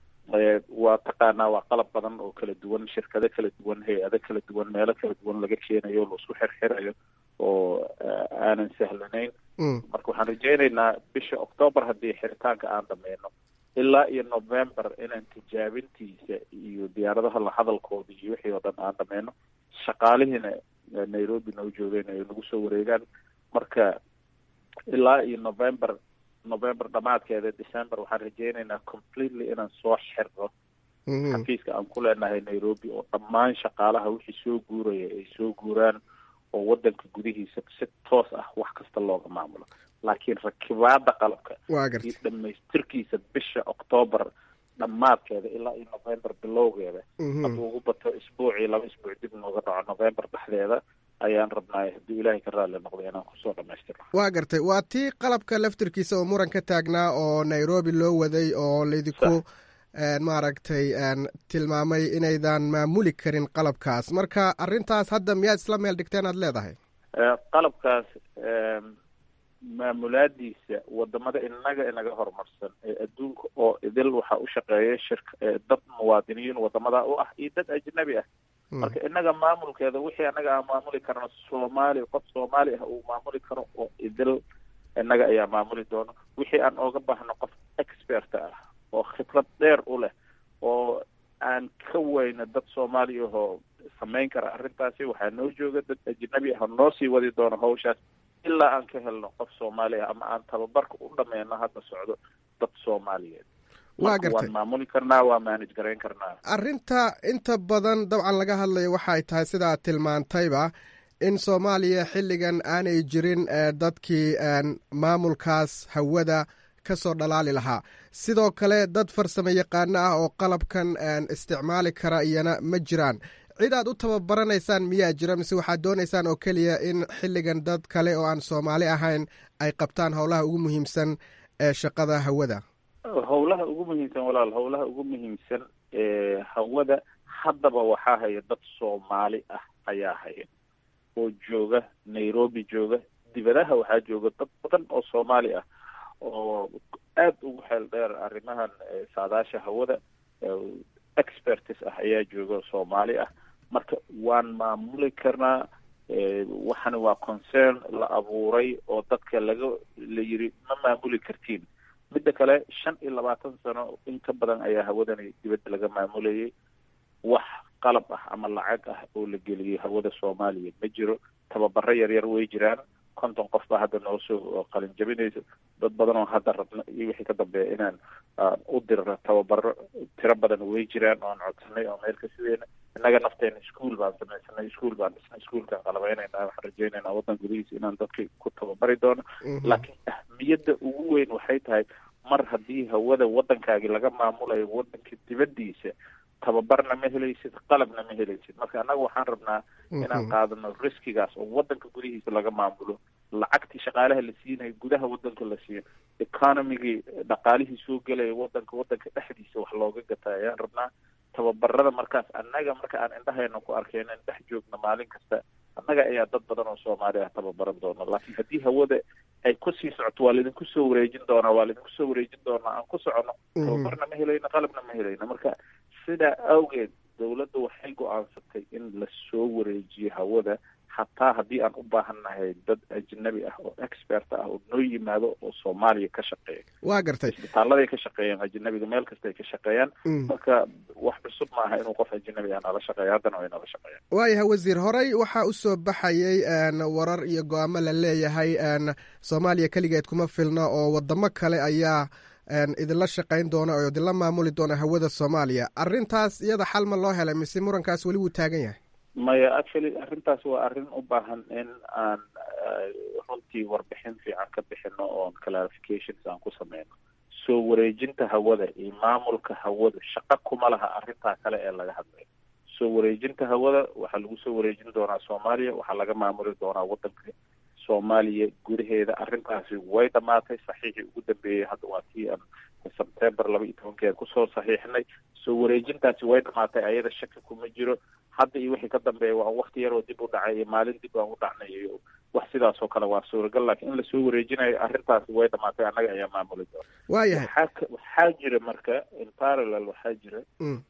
waa taqaanaa waa qalab badan oo kala duwan shirkado kala duwan hay-ado kala duwan meelo kala duwan laga keenayo laisku xirxirayo oo aanan sahlanayn marka waxaan rajaynaynaa bisha octoober haddii xiritaanka aan dhameyno ilaa iyo november inaan tijaabintiisa iyo diyaaradaha la hadalkooda iyo wixii oo dhan aan dhameyno shaqaalihiina nairobi noo joogeen ay nagu soo wareegaan marka ilaa iyo november november dhamaadkeeda december waxaan rajaynaynaa completely inaan soo xirno xafiiska aan ku leenahay nairobi oo dhammaan shaqaalaha wixii soo guuraya ay soo guuraan oo wadanka gudihiisa si toos ah wax kasta looga maamulo laakiin rakibaada qalabka iyo dhamaystirkiisa bisha octoober dhammaadkeeda ilaa iyo november bilowgeeda hadduu ugu bato isbuucii laba isbuuc dib nooga dhaco november dhexdeeda ayaan rabnaay hadduu ilaahay ka raali noqdo inaan kusoo dhamaystirno waa gartay waa tii qalabka laftirkiisa oo muran ka taagnaa oo nairobi loo waday oo laydinku maaragtay tilmaamay inaydan maamuli karin qalabkaas marka arrintaas hadda miyaad isla meel dhigteen aad leedahay qalabkaas maamulaadiisa wadamada inaga inaga horumarsan ee adduunka oo idil waxaa u shaqeeya shirka dad muwaadiniin wadamada u ah iyo dad ajnabi ah marka inaga maamulkeeda wixii anaga aan maamuli karno soomaali qof soomaali ah uu maamuli karo oo idil inaga ayaa maamuli doono wixii aan ooga baahno qof expert ah oo khibrad dheer u leh oo aan ka weyna dad soomaali ahoo samayn kara arrintaasi waxaa noo jooga dad ajnabi ah oo noo sii wadi doono hawshaas ilaa aan ka helno qof soomaali ah ama aan tababarka u dhameyno hadda socdo dad soomaaliyeed waa gartay waan maamuli karnaa waa manage garayn karnaa arrinta inta badan dabcan laga hadlayo waxay tahay sidaa tilmaantayba in soomaaliya xilligan aanay jirin dadkii maamulkaas hawada ka soo dhalaali lahaa sidoo kale dad farsamo yaqaano ah oo qalabkan isticmaali kara iyana ma jiraan cid aad u tababaraneysaan miyaa jira mise waxaad dooneysaan oo keliya in xilligan dad kale oo aan soomaali ahayn ay qabtaan howlaha ugu muhiimsan ee shaqada hawada howlaha ugu muhiimsan walaal howlaha ugu muhiimsan ee hawada haddaba waxaa haya dad soomaali ah ayaa haya oo jooga nairobi jooga dibadaha waxaa jooga dad badan oo soomaali ah oo aada ugu xeel dheer arrimahan saadaasha hawada expertis ah ayaa jooga soomaali ah marka waan maamuli karnaa waxana waa concern la abuuray oo dadka laga la yiri ma maamuli kartiin midda kale shan iyo labaatan sano in ka badan ayaa hawadani dibadda laga maamulayay wax qalab ah ama lacag ah oo la geliyay hawada soomaaliya ma jiro tababaro yaryar way jiraan konton qof baa hadda noo soo qalin jabinaysa dad badan oo hadda rabna iyo wixii ka dambeeya inaan u dirno tababaro tiro badan way jiraan oan codsanay oo meel ka sideyna innaga nafteena ischool baan samaysanay ischool baan dhisnay ischoolkaan qalabeynayna waxaan rajeynaynaa waddan gudihiisa inaan dadka ku tababari doono laakiin ahmiyadda ugu weyn waxay tahay mar haddii hawada waddankaagi laga maamulayo waddanka dibaddiisa tababarna ma helaysid qalabna ma helaysid marka annaga waxaan rabnaa inaan qaadano riskigaas oo wadanka gudihiisa laga maamulo lacagtii shaqaalaha la siinayo gudaha wadanka la siiyo economigii dhaqaalihii soo gelaya wadanka wadanka dhexdiisa wax looga gata ayaan rabnaa tababarada markaas annaga marka aan indhahayna ku arkeyno in dhex joogno maalin kasta annaga ayaa dad badan oo soomaali ah tababaran doona laakiin haddii hawada ay kusii socoto waa laidinku soo wareejin doonaa waa laidinku soo wareejin doonaa aan ku socono tababarna ma helayno qalabna ma helayno marka sidaa awgeed dowladda waxay go-aansatay in la soo wareejiyo hawada hataa haddii aan u baahannahay dad ajnabi ah oo expert ah oo noo yimaado oo soomaaliya ka shaqeeya waa gartay isbitaaladay ka shaqeeyaan ajnabiga meel kasta ay ka shaqeeyaan marka wax cusub maaha inuu qof ajnabi ah nala shaqeeya haddana way nala shaqeeyaan waayahay wasiir horey waxaa u soo baxayay warar iyo go-aamo la leeyahay soomaaliya keligeed kuma filna oo wadamo kale ayaa idinla shaqayn doona oo idinla maamuli doona hawada soomaaliya arrintaas iyada xal ma loo helay mise murankaas weli wuu taagan yahay maya actually arrintaas waa arrin u baahan in aan runtii warbixin fiican ka bixino oon clarifications aan ku sameyno soo wareejinta hawada iyo maamulka hawada shaqo kuma laha arrintaa kale ee laga hadlayo soo wareejinta hawada waxaa lagu soo wareejin doonaa soomaaliya waxaa laga maamuli doonaa wadanka soomaaliya gudaheeda arrintaasi way dhamaatay saxiixii ugu dambeeyey hadda waa kii aan sebtember laba iyo tobankeeda kusoo saxiixnay soo wareejintaasi way dhamaatay ayada shaki kuma jiro hadda iyo wixii ka dambeeya waa wakti yaroo dib u dhacay iyo maalin dib aan u dhacnay iyo wax sidaas oo kale waa suuragal laakiin in lasoo wareejinayo arrintaasi way dhamaatay annaga ayaa maamuli doona waayahay waxaa waxaa jira marka in parallel waxaa jira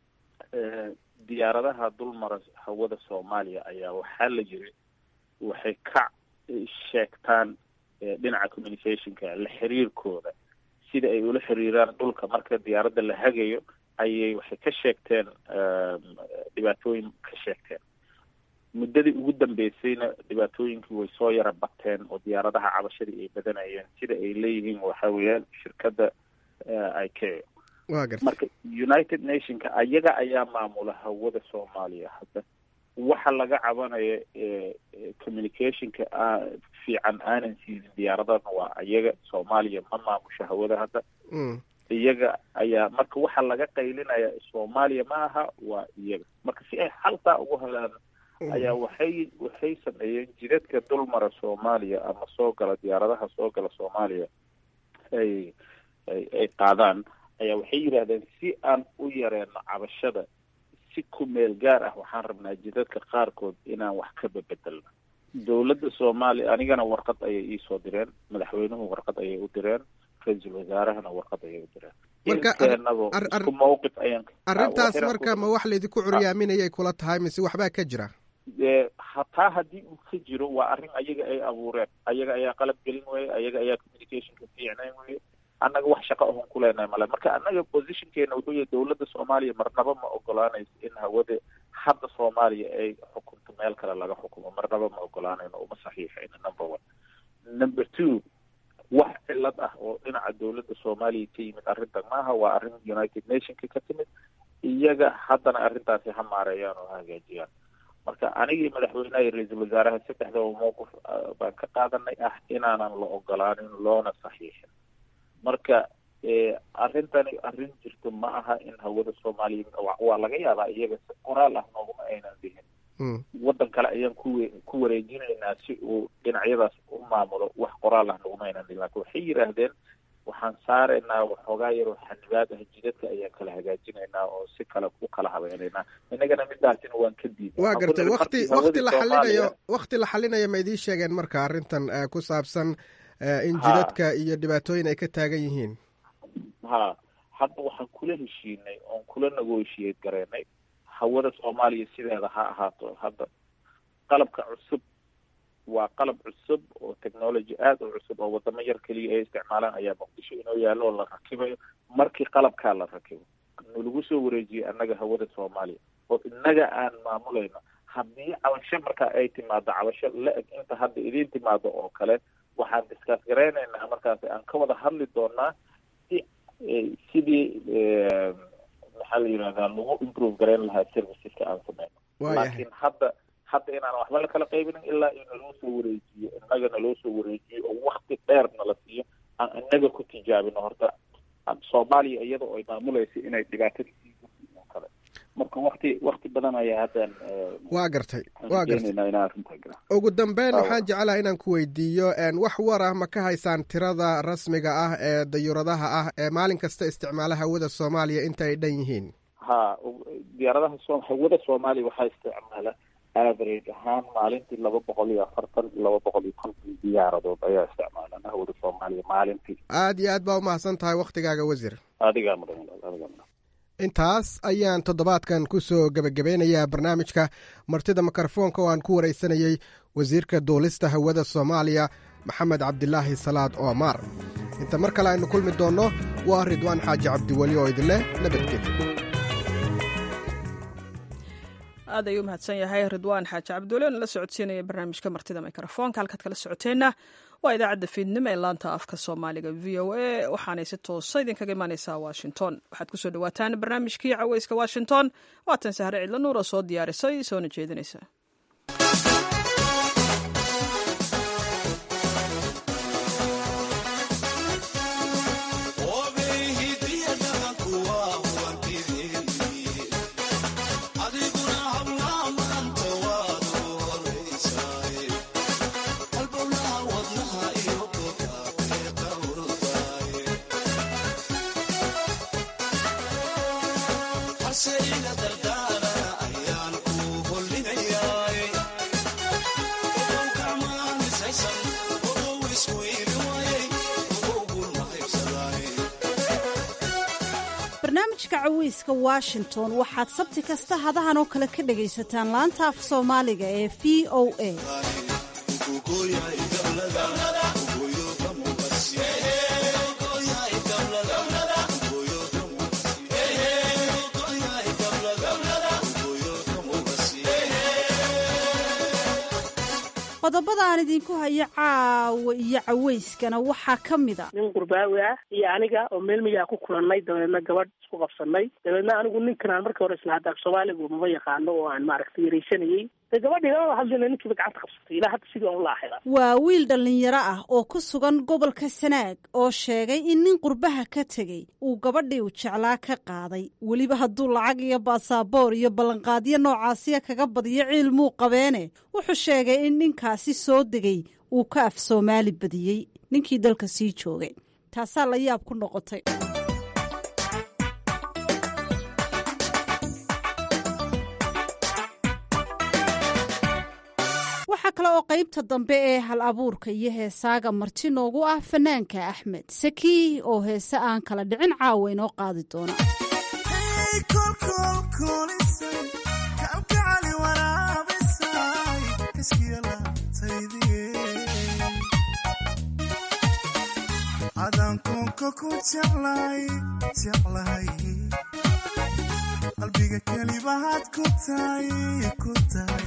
diyaaradaha dulmara hawada soomaaliya ayaa waxaa la yiri waxay ka sheegtaan dhinaca communicationka la xiriirkooda sida ay ula xiriiraan dhulka marka diyaaradda la hagayo ayay waxay ka sheegteen dhibaatooyin ka sheegteen muddadii ugu dambeysayna dhibaatooyinkii way soo yara bateen oo diyaaradaha cabashadii ay badanayeen sida ay leeyihiin waxa weeyaan shirkadda icao marka united nationka ayaga ayaa maamula hawada soomaaliya hadda waxa laga cabanaya communicationka fiican aanan siinin diyaaradana waa ayaga soomaaliya ma maamusho hawada hadda iyaga ayaa marka waxa laga qaylinaya soomaaliya ma aha waa iyaga marka si ay xaltaa ugu helaan ayaa waxay waxay sameeyeen jidadka dulmara soomaaliya ama soo gala diyaaradaha soo gala soomaaliya ay ay ay qaadaan ayaa waxay yidhaahdeen si aan u yareeno cabashada si ku meel gaar ah waxaan rabnaa jidadka qaarkood inaan wax ka bebedelno dowladda soomaaliya anigana warqad ayay iisoo direen madaxweynuhu warqad ayay u direen ra-iisul wasaarahana warqad ayay u direen inteenaba isku mawqif ayaan arrintaas marka ma wax laydinku curyaaminayay kula tahay mise waxbaa ka jira hataa haddii uu ka jiro waa arrin ayaga ay abuureen ayaga ayaa qalab gelin weye ayaga ayaa communicationka fiicnayn weye annaga wax shaqo ahon ku leenahay male marka annaga positionkeena wuxuu yahay dowladda soomaaliya marnaba ma ogolaanayso in hawada hadda soomaaliya ay xukunto meel kale laga xukumo marnaba ma ogolaanayno uma saxiixayno number one number two wax cilad ah oo dhinaca dowladda soomaaliya ka yimid arrintan maaha waa arrin united nationka ka timid iyaga haddana arrintaasi ha maareeyaan oo ha hagaajiyaan marka anigii madaxweynaha iyo ra-iisul wasaaraha saddexdaba mowqif baan ka qaadanay ah inaanan la ogolaanin loona saxiixin marka arrintani arrin jirto ma aha in hawada soomaaliya waa laga yaabaa iyaga si qoraal ah nooguma aynan dihin waddan kale ayaan ku ku wareejinaynaa si uu dhinacyadaas u maamulo wax qoraal ah noguma aynan dihin lakin waxay yidhaahdeen waxaan saaraynaa waxoogaa yaroo xanibaad ah jidadka ayaan kala hagaajinaynaa oo si kale u kala habeynaynaa innagana midaasina waan ka diiday waa gartay wakti wakti la xalinayo wakti la xalinayo ma idiin sheegeen marka arrintan ku saabsan in jidadka iyo dhibaatooyin ay ka taagan yihiin ha hadda waxaan kula heshiinay oon kula negotiate gareynay hawada soomaaliya sideeda ha ahaato hadda qalabka cusub waa qalab cusub oo technology aada u cusub oo wadamo yar keliya ay isticmaalaan ayaa muqdisho inoo yaallo oo la rakibayo markii qalabkaa la rakibo nalagu soo wareejiyay annaga hawada soomaaliya oo innaga aan maamulayno haddii cabasho marka ay timaado cabasho la-eg inta hadda idiin timaado oo kale waxaan discuss garaynaynaa markaasi aan ka wada hadli doonaa si sidii maxaa la yidhahdaa lagu improve garayn lahaa serviceska aan sameyno laakiin hadda hadda inaan waxba lakala qaybinin ilaa in naloo soo wareejiyo innaga naloo soo wareejiyo oo wakti dheer nala siiyo aan innaga ku tijaabino horta soomaaliya iyadoo ay maamulaysa inay dhibaatadii kale marka wakti wakti badan ayaa haddan waa gartay waa gartay keenaynaa inaan arrintaa gala ugu dambeyn Waaw. waxaan jeclaha inaan ku weydiiyo een, wax war ah ma ka haysaan tirada rasmiga ah ee dayuuradaha ah ee maalin kasta isticmaala hawada soomaaliya inta ay dhan yihiin ha u- diyaaradaha so hawada soomaaliya waxaa isticmaala average ahaan maalintii laba boqol iyo afartan laba boqol iyo konton diyaaradood ayaa isticmaalaan hawada soomaaliya maalintii aad iyo aad baa umahadsan tahay wakhtigaaga wasiir adigaa mudan adigaa mudan intaas ayaan toddobaadkan ku soo gebagabeynayaa barnaamijka martida mikrofoonka oo aan ku waraysanayey wasiirka duulista hawada soomaaliya maxamed cabdilaahi salaad oomar inta mar kale aynu kulmi doonno waa ridwaan xaaji cabdiweli oo idinleh nabadgelyo aad ayuu mahadsan yahay ridwaan xaaji cabdulle oona la socodsiinaya barnaamijka martida mikrofoonka halkaad kala socoteenna waa idaacadda fiidnimo ee laanta afka soomaaliga v o a waxaanay si toosa idinkaga imaaneysaa washington waxaad kusoo dhawaataan barnaamijkii caweyska washington waatan sahre cidlo nuur oo soo diyaarisay soona jeedinaysa barnaamijka caweyska washington waxaad sabti kasta hadahan oo kale ka dhagaysataan laanta af soomaaliga ee v o a qodobada aan idinku hayo caawa iyo caweyskana waxaa ka mid a nin qurbaawi ah iyo aniga oo meel miyaa ku kulannay dabeedna gabadh isku qabsanay dabeedna anigu ninkan aan markii hore isla hadda af soomaaligu maba yaqaano oo aan maaragtay yaraysanayey de gabadhii lama hadlina ninkiiba gacanta qabsatay ilaa hadda sidii aan ula ahida waa wiil dhallinyaro ah oo ku sugan gobolka sanaag oo sheegay in nin qurbaha ka tegey uu gabadhii uu jeclaa ka qaaday weliba hadduu lacag iyo baasaboor iyo ballanqaadyo noocaasiya kaga badiyo ciil muu qabeene wuxuu sheegay in ninkaasi soo degay uu ka af soomaali badiyey ninkii dalka sii joogay taasaa la yaab ku noqotay waxaa kale oo qaybta dambe ee hal abuurka iyo heesaaga marti noogu ah fanaanka axmed saki oo heese aan kala dhicin caawa inoo qaadi doona qalbiga kelibahaad ku tahay ku tahay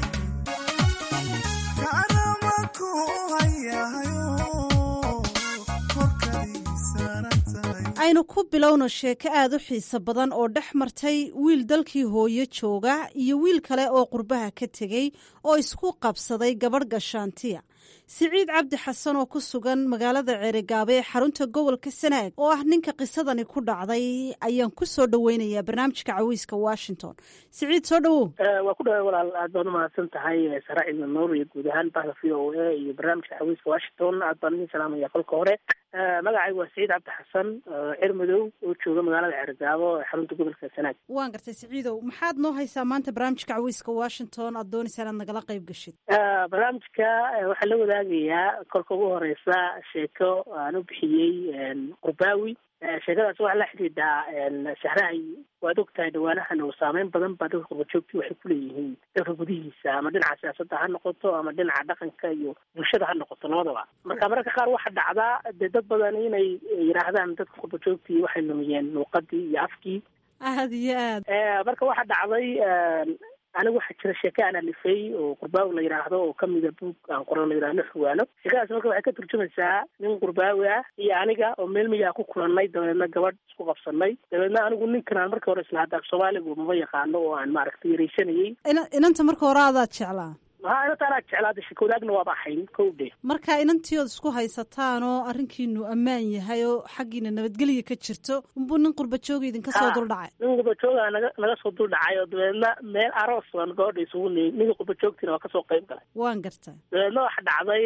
kaanamanku hayahayo korkadii saaran tahay aynu ku bilowno sheeko aad u xiiso badan oo dhex martay wiil dalkii hooyo jooga iyo wiil kale oo qurbaha ka tegey oo isku qabsaday gabadh gashaantiya siciid cabdi xasan oo ku sugan magaalada ceerigaabo ee xarunta gobolka sanaag oo ah ninka qisadani ku dhacday ayaan ku soo dhoweynayaa barnaamijka caweyska washington siciid soo dhowow waa ku dhaway walaal aad baad umahadsan tahay sara cidna nuur iyo guud ahaan bahda v o a iyo barnaamijka xawiiska washington aad baan idin salaamaya kolka hore magacaygu waa siciid cabdi xasan cer madow oo jooga magaalada ceerigaabo ee xarunta gobolka sanaag waan gartay siciidow maxaad noo haysaa maanta barnaamijka caweyska washington aad doonaysaa inaad nagala qayb gashid barnaamijka waxaa la wadaagayaa kolka ugu horeysa sheeko aan u bixiyey qurbaawi sheekadaas waxaa la xidhiidhaa shahrahay waad og tahay dhawaanahan oo saameyn badan baa dadka qurbajoogtii waxay ku leeyihiin dalka gudihiisa ama dhinaca siyaasadda ha noqoto ama dhinaca dhaqanka iyo bulshada ha noqoto labadaba marka mararka qaar waxaa dhacdaa dee dad badan inay yidhaahdaan dadka qurbajoogtii waxay lumiyeen luuqadii iyo afkii aad iyo aad marka waxaa dhacday anigu waxaa jira sheeke aan alifay oo qurbaawi la yidhaahdo oo kamida buug aan qoran la yidhahdo xuwaano sheekadaas marka waxay ka turjumaysaa nin qurbaawi ah iyo aniga oo meel miyaa ku kulannay dabeedna gabadh isku qabsanay dabeedna anigu ninkan aan markii hore isla hadda af soomaaligu maba yaqaano oo aan maaragtay yaraysanayey ina inanta marka hore adaad jeclaa maxaa inanta anaa jeclaada shakowdaagna waaba ahayn kow dhe marka inantii ood isku haysataan oo arrinkiinu ammaan yahay oo xaggiina nabadgelya ka jirto unbuu nin qurba jooga idinka soo Ha. duldhacay nin qurba naga naga soo dul dhacay oo dabeedna meel aroos baan gabadha isugu niyey ninka qurba joogtiina waa kasoo qayb galay waan gartaa dabeedna waxa dhacday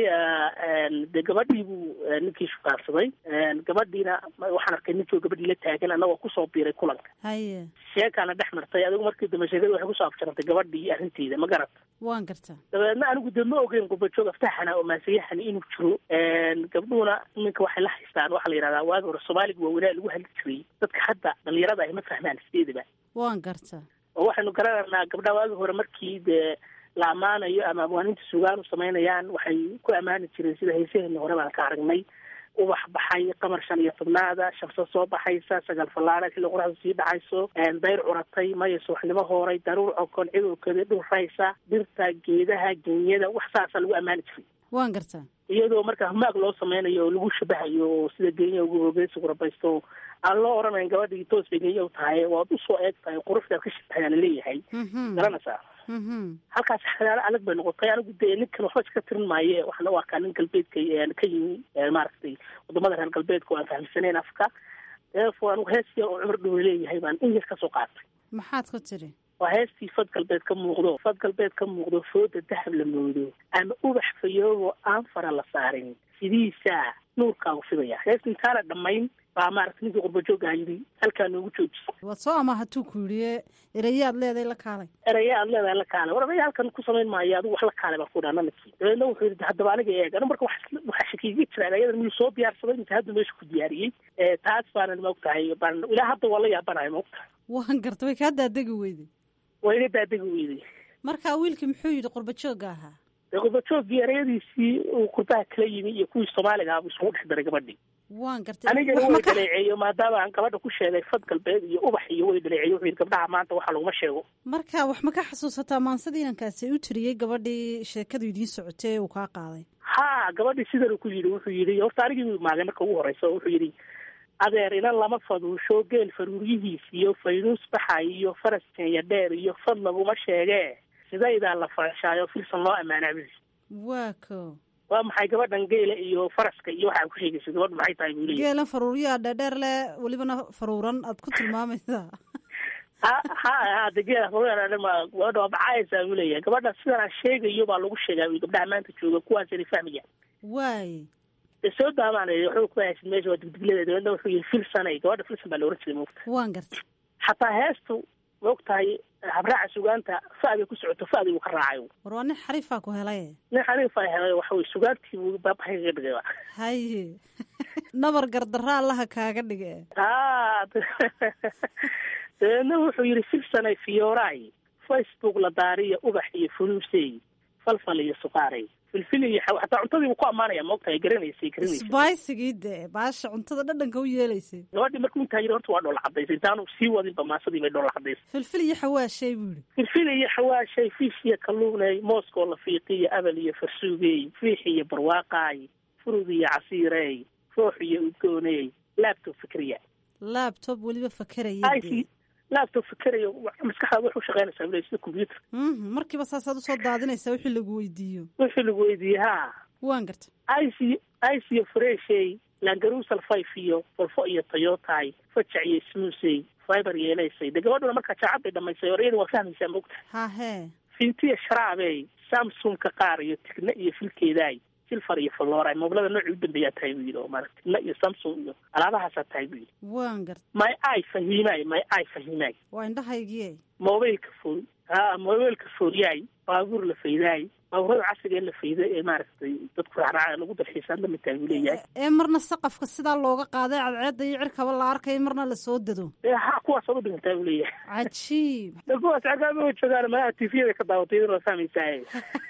de gabadhii buu eh, ninkii shukaansaday gabadhiina ma- waxaan arkay ninkii oo gabadhii la taagan annagoo kusoo biiray kulanka haye sheekaana dhex martay adigu markii dambe sheekada waxay kusoo afjarantay gabadhii iyo arrinteeda ma garata waan gartaa dabeedna anigu de ma ogeyn qurbajoog aftaxana oo maasayahani inuu jiro gabdhuhuna iminka waxay la haystaan waxaa la yidhahdaa waagi hore soomaaliga waa wanaa lagu hadli jiray dadka hadda dhalinyarada ay ma fahmaan sideedaba waan gartaa oo waxaynu garanaynaa gabdhaha waagi hore markii dee la ammaanayo ama abwaaninta sugaan u samaynayaan waxay ku ammaani jireen sida haysaheena hore baan ka aragnay ubax baxay qamar shan iyo tobnaada shamso soo baxaysa sagaal fallaara xilli qoraxdu sii dhacayso dayr curatay maya subaxnimo hooray daruur cokon cidowkeeda dhulraysa dhirta geedaha genyada wax saasa lagu ammaani jiray waan gartaa iyadoo marka humaag loo sameynayo oo lagu shabahayo oo sida genya ugu hoogeysa kurabaysto aan loo odhanayn gabadhii toos bay genya u tahay waad usoo eeg tahay quruxdaad ka shabahayaa laleeyahay garanaysaa halkaas xalaalo adag bay noqotay anigu dee ninkan waxba iska tirin maaye waxaan u arkaa nin galbeedka eh, ka yimi eh, maaragtay wadamada reer galbeedka oo aan fahamsanayn afka therefore anigu hees yar oo cumar dhow leeyahay baan in yar kasoo qaatay maxaad ku tiri waa heestii fad galbeed ka muuqdo fad galbeed ka muuqdo fooda dahab la moodo ama ubax fayoobo aan fara la saarin sidiisaa nuurkaagu fidaya heesta intaana dhammayn baa maaragta ninkii qurbajoogaa yidhi halkaa noogu joojisa waad soo ama hatuu ku yidhi erayaad leeday la kaalay eraya aad leedahay la kaale war abaya halkan ku samayn maayo adigu wax la kaale baan ku dhaha nanakii dabeedna wuxuu yidhi haddaba aniga eeg anu marka wax waxaa shakiiga jira erayadan miyuu soo diyaarsaday inta hadda meesha ku diyaariyey Eh, taas baanan maogtahay baan ilaa hadda waa la yaabanahay maogtahay waan garta way kaa daadegi weyday waa iga daadegi weyday marka wiilkii muxuu yidhi qurba joogga ahaa dee qurbajoogii erayadiisii uu qurbaha kala yimi iyo kuwii soomaaliga ah buu isugu dhex daray gabadhii waan gartay anigana wax way ma ka dhaleeceeyo maadaama aan gabadha ku sheegay fad galbeed iyo ubax iyo way dhaleeceyo wuxuu yidhi gabdhaha maanta waxa laguma sheego marka wax ma ka xasuusataa maansadii inankaasi u tiriyey gabadhii sheekadu idiin socotay ee uu kaa qaaday ha gabadhii sidan ku yidhi wuxuu yidhi horta anigii buu imaagay marka ugu horeysa wuxuu yidhi adeer inan lama faduusho geel faruuryihiis iyo faynuus baxay iyo faras keenya dheer iyo fad laguma sheegee sidaydaa la farashaayo filsan loo ammaanaa buu yidhi waa ko waa maxay gabadhan geela iyo faraska iyo waxaa ku sheegaysa gabadhu maxay tahay buu leeyahy geelan faruuryaha dheerdheer leh welibana faruuran aad ku tilmaamaysaa ha ha ha de geela faruurma gabadha waa bacayaysaa buu leeyahay gabadha sidan aan sheegayo baa lagu sheegaa buu gabdhaha maanta jooga kuwaasina fahmaya waay dee soo daamaanay waxba ku haysid meesha waa digdiglada dabeedna wuxuu yihi filsanay gabadha filsan baa la oran jiray moogta waan garta xataa heestu maogtahay habraaca sugaanta fa'day ku socoto fa'day uu ka raacay war waa nin xariifaa ku helay nin xariif ay helay waxa weye sugaantii buu baabaxay kaga dhigay haye nabar gardarra allaha kaaga dhige ha dabeedna wuxuu yidhi filsanay fiyooraay facebook la daariya ubax iyo funuusey falfal iyo suqaaray filfil iyo xaw xataa cuntadii buu ku ammaanaya maogtahay garanaysay garanaysa sbaisigii dee baasha cuntada dhadhanka u yeelaysay gabadhii markuu intaa yidhi horta waa dhoola cadaysay intaanu sii wadinba maasadii bay dhoola cadaysay filfil iyo xawaashay buu yidhi filfil iyo xawaashay fiish iyo kalluunay mooskoo la fiiqiyo abal iyo farsuugey fiix iyo barwaaqaay furud iyo casiirey roox iyo udgooney laabtob fikriya laabtob weliba fakeraya ic laabtob fikerayo maskaxdaada waxu shaqeynaysaa bule sida computer Mhm, markiiba saasaad usoo daadinaysaa wixii lagu weydiiyo wixii lagu weydiiyey ha waan garta ic ice iyo freshey langarusal five iyo volfo iyo toyotay fajac iyo smuusey fiber yeelaysay de gabadhuna markaa jaacad bay dhamaysay orayada waa fahmaysaa mogta hahee fintiya sharaabey samsungka qaar iyo tigna iyo filkeedaay silfar iyo falooray moobilada noocii u dambeeyaa tahay buu yidhi oo maarata tigna iyo samsung iyo alaabahaasaa tahay buu yidhi waan garta my i fahimaay my i fahimaay waa indhahaygii mobilka fool ha mobilka foolyaay baabuur la faydaay baabuurada casriga ee la fayda ee maaragtay dadku raacraaca lagu dalxiisaan la mid tahay buu leeyahay ee marna saqafka sidaa looga qaaday cadceedda iyo cirkaba la arkay marna lasoo dado ee ha kuwaas oga dhigantaa buu leeyahay cajiib de kuwaas cagaama joogaan malaha tviyada ka daawatay idin waa fahmaysaa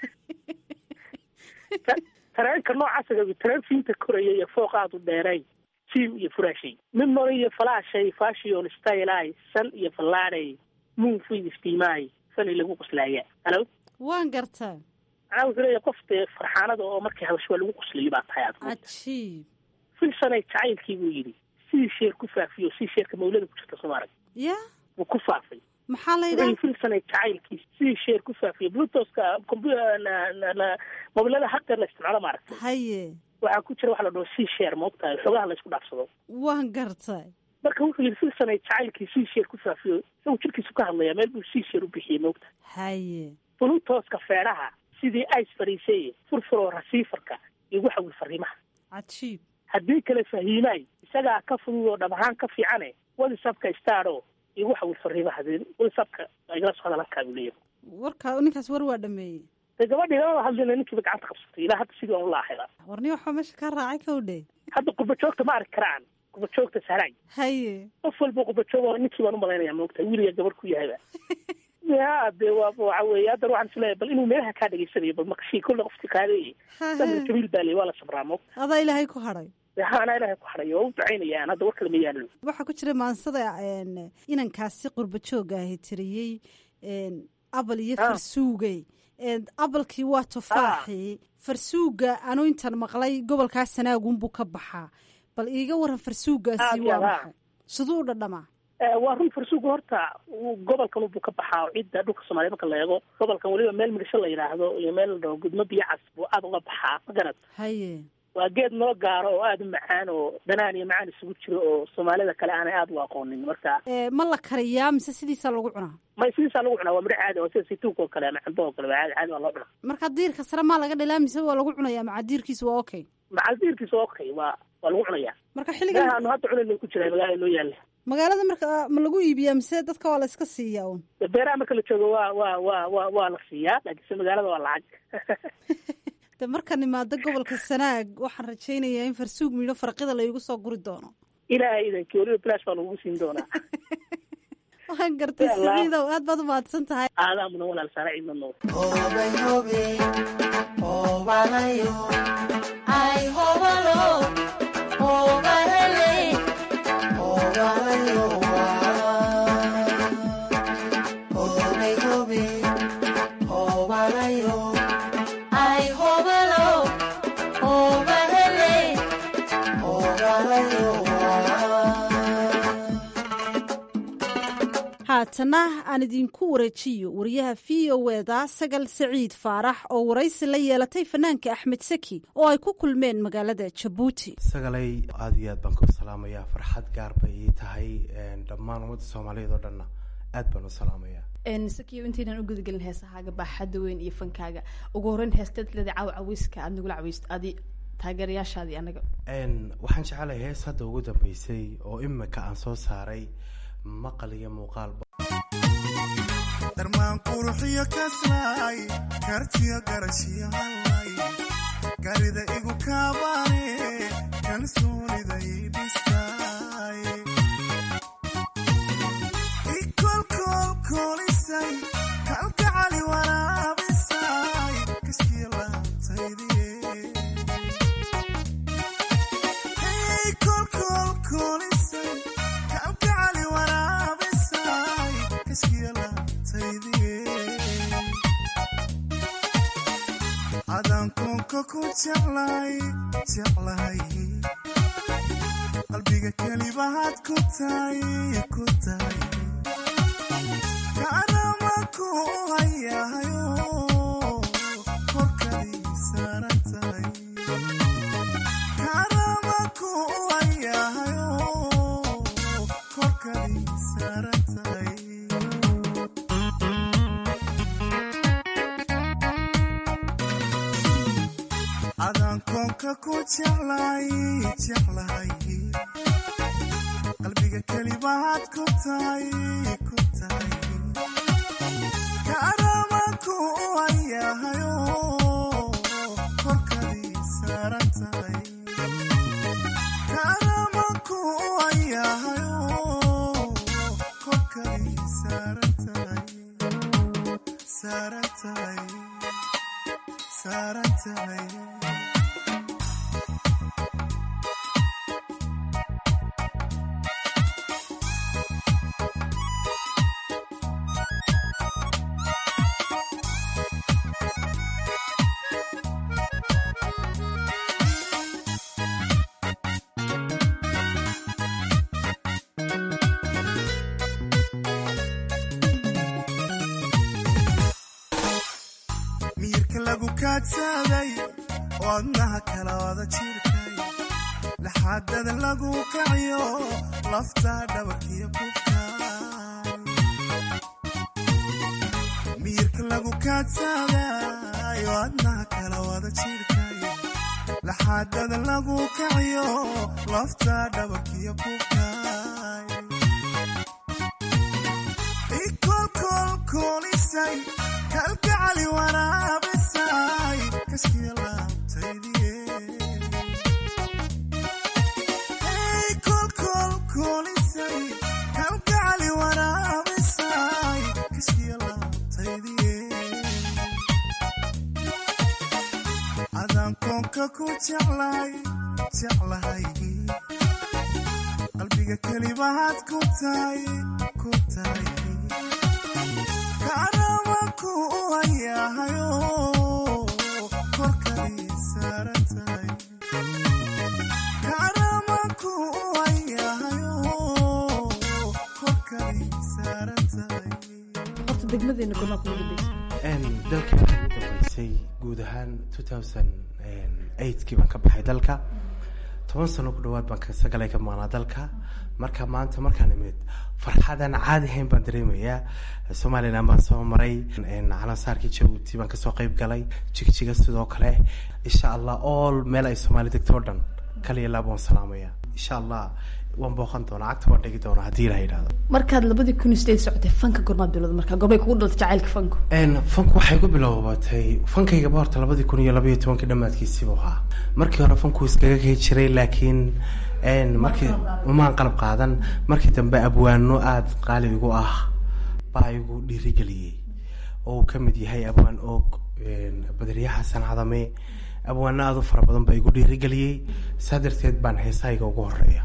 tareenka noocaasiga tareen fiinta koraya iyo fooq aad u dheeray jiim iyo furaashay mimori iyo falaashay fashion stylay san iyo fallaadhay moon fiid iftiimaay fani lagu qoslaaya halo waan gartaa macnaa wuxuu leeyahay qof dee farxaanada oo markii habasho waa lagu qoslayo baa tahay aad cajiib filsanay jacaylkii buu yidhi sidii sheer ku faafiyo sidii sheerka mawlada ku jirta soo maarag ya wuu ku faafay maxaa la wuxuu yidhaha filsanay jacaylkiis sidii sheer ku faafiya bluetoska mobilada haddeer la isticmaalo maaragtay haye waxaa ku jira waxa la dhaho c share maogtahay xogaha la isku dhaafsado waan gartay marka wuxuu yidhi filsanay jacaylkii c share ku faafiyo isagu jirkiisu ka hadlaya meel buu c share u bixiyey maogtahay haye bluetoska feedhaha sidii ice fariiseye furfuroo rasiifarka igu xawil fariimaha cajiib haddii kale fahiimaay isagaa ka fudud oo dhab ahaan ka fiicane whatsapka staro igu xawil fariimaha whatsapka igala soo hadalkaa buu leeyahay warka ninkaas war waa dhameeyey de gabadhii lama hadlina ninkiiba gacanta qabsatay ilaa hadda sidii aan ula ahayda warni waxaa meesha ka raacay kowdhe hadda qurba joogta ma arki karaan qurba joogta sahraay haye qof walba qurba joog ninkii baan umalaynaya maogta wiiliga gabar ku yahayba ya de waa waxa weeye haddana waxaan isleeyahay bal inuu meelaha kaa dhegeysanayo bal maqashii kolle qofki qaadayay samir jabiil baa ley waa la sabraa maogta adaa ilaahay ku hadhay ha anaa ilaahay ku hadhay waa u ducaynayaan hadda war kale ma yaallo waxaa ku jira maansada een, inankaasi qurba jooga ahi tiriyey een, abal iyo farsuugey een, abalkii waa tufaaxii farsuuga anu intaan maqlay gobolkaa sanaagunbuu ka baxaa bal iiga waran farsuugaasi Aad waa iyo aad. maxay siduu u dhadhamaa waa run farsuuga horta uu gobolkan ubuu ka baxaa oo cidda dhulka soomaaliya marka la eego gobolkan weliba meel migasho la yidhaahdo iyo meel la dhaho gudmo biyo cas buu aada uga baxaa ma garad haye waa geed noo gaaro oo aada u macaan oo dhanaan iyo macaan isugu jiro oo soomaalida kale aanay aada u aqoonin marka Ee, ma la kariyaa mise sidiisaa lagu cunaa ma sidiisaa lagu cunaa waa midho caadi oo sida saytuunka oo kale ama cambo oo kale waa caadi caadi waa loo cunaa marka diirka sare maa laga dhalaa mise waa lagu cunayaa maca diirkiisa waa okay macaldiirkiisa waa okay waa waa lagu cunayaa marka xilligan meelaha aanu hadda cunayno ku jiraa magaalada noo yaalla magaalada marka ma lagu iibiyaa mise dadka waa la iska siiyaa un beeraha marka la joogo waa waa waa waa waa la siiyaa laakiinse magaalada waa lacag de markaan imaado gobolka sanaag waxaan rajaynayaa in farsuug midho farqida laygu soo guri doono ilaahay idankii weliba bilash baa lagugu siin doonaa waxaan gartay Ya Allah. siciidow aad baad u mahadsan tahay aadaa mudan walaal saara ciidna nool haatana aan idinku wareejiyo wariyaha v o eda sagal saciid faarax oo waraysi la yeelatay fanaanka axmed saki oo ay ku kulmeen magaalada jabuuti sagalay aada iyo aad baan ku salaamayaa farxad gaar bay ii tahay een, dhammaan ummadda soomaaliyeed oo dhanna aad baan u salaamayaa sakiyo intaynan u gudagelin heesahaaga baaxadda weyn iyo fankaaga ugu horreyn heesteed leeda caaw cawiska aad nagula caweysto adi taageerayaashaadii anaga Een, waxaan jecelahay hees hadda ugu dambeysay oo imika aan soo saaray maqal iyo muuqaalba darmaan quruxiyo kaslaay kartiyo garashiyo hallay garida igu kaabaane kalsoonida ii dhistaay ikolkolkolisay kalgacali waraabisay kaskiyo laabtaydiye kolkolkolisay kalgacali waraabisay kaskiyo laabtaydiye adankoonka ku jeclay jeclahay qalbiga kelibahaad ku tahay ku tahay kaanama ku hayahayo korkadii saaran tahay kaanama ku hayahayo korkadii saaran tahay adankoonka ku jeclay jeclahay qalbiga kelibahaad ku tahay ku tahay kaanama ku hayahayo korkadii saaran tahay kaanama ku hayahayo korkadii saaran tahay saaran tahay saaran tahay kaadsaday wadnaha kala wada jirkay laxaadada lagu kaciyo lafta dhabarkiyo kubkay miyirka lagu kaadsaday wadnaha kala wada jirkay laxaadada lagu kaciyo lafta dhabarkiyo kubkay ikolkolkolisay kalgacali waraabisay kaskiya laabtaydiye kolkolkolisay kalgacali waraabisay kaskiya laabtaydiye adaan koonka ku jeclay jeclahay qalbiga kelibahaad ku tahay ku tahay kaanamanku u hayahayo korkadii saaran tahay kaanamanku u hayahayo korkadii saaran tahay horta degmadeena gomaa kugu dambaysa dalka waxaa ugu dambeysay guud ahaan kii baan ka baxay dalka toban sano ku dhawaad baan sagalay ka maqnaa dalka marka maanta markaan imid farxadan caadi hayn baan dareemayaa somalilan baan soo maray calansaarkii jabuuti baan kasoo qeyb galay jigjiga sidoo kale insha allah all meel ay soomaali degto o dhan kaliya laab waan salaamaya insha allah waan booqan doonaa cagta waan dhigi doonaa haddii ilaha yidhahdo markaad labadii kun iyo sideed socotay fanka gormaad bilowda markaa gorbay kugu dhaltay jacaylka fanku fanku waxay ku bilowbatay fankaygaba horta labadii kun iyo labaiyo tobankii dhammaadkiisiibu ahaa markii hore fanku iskaga kay jiray laakiin markii umaan qalab qaadan markii dambe abwaano aada qaali igu ah baa igu dhiirigeliyey oo uu ka mid yahay abwaan oog badriye xasan cadame abwaano aada u fara badan baa igu dhiirigeliyey saa darteed baan heesahayga ugu horeeya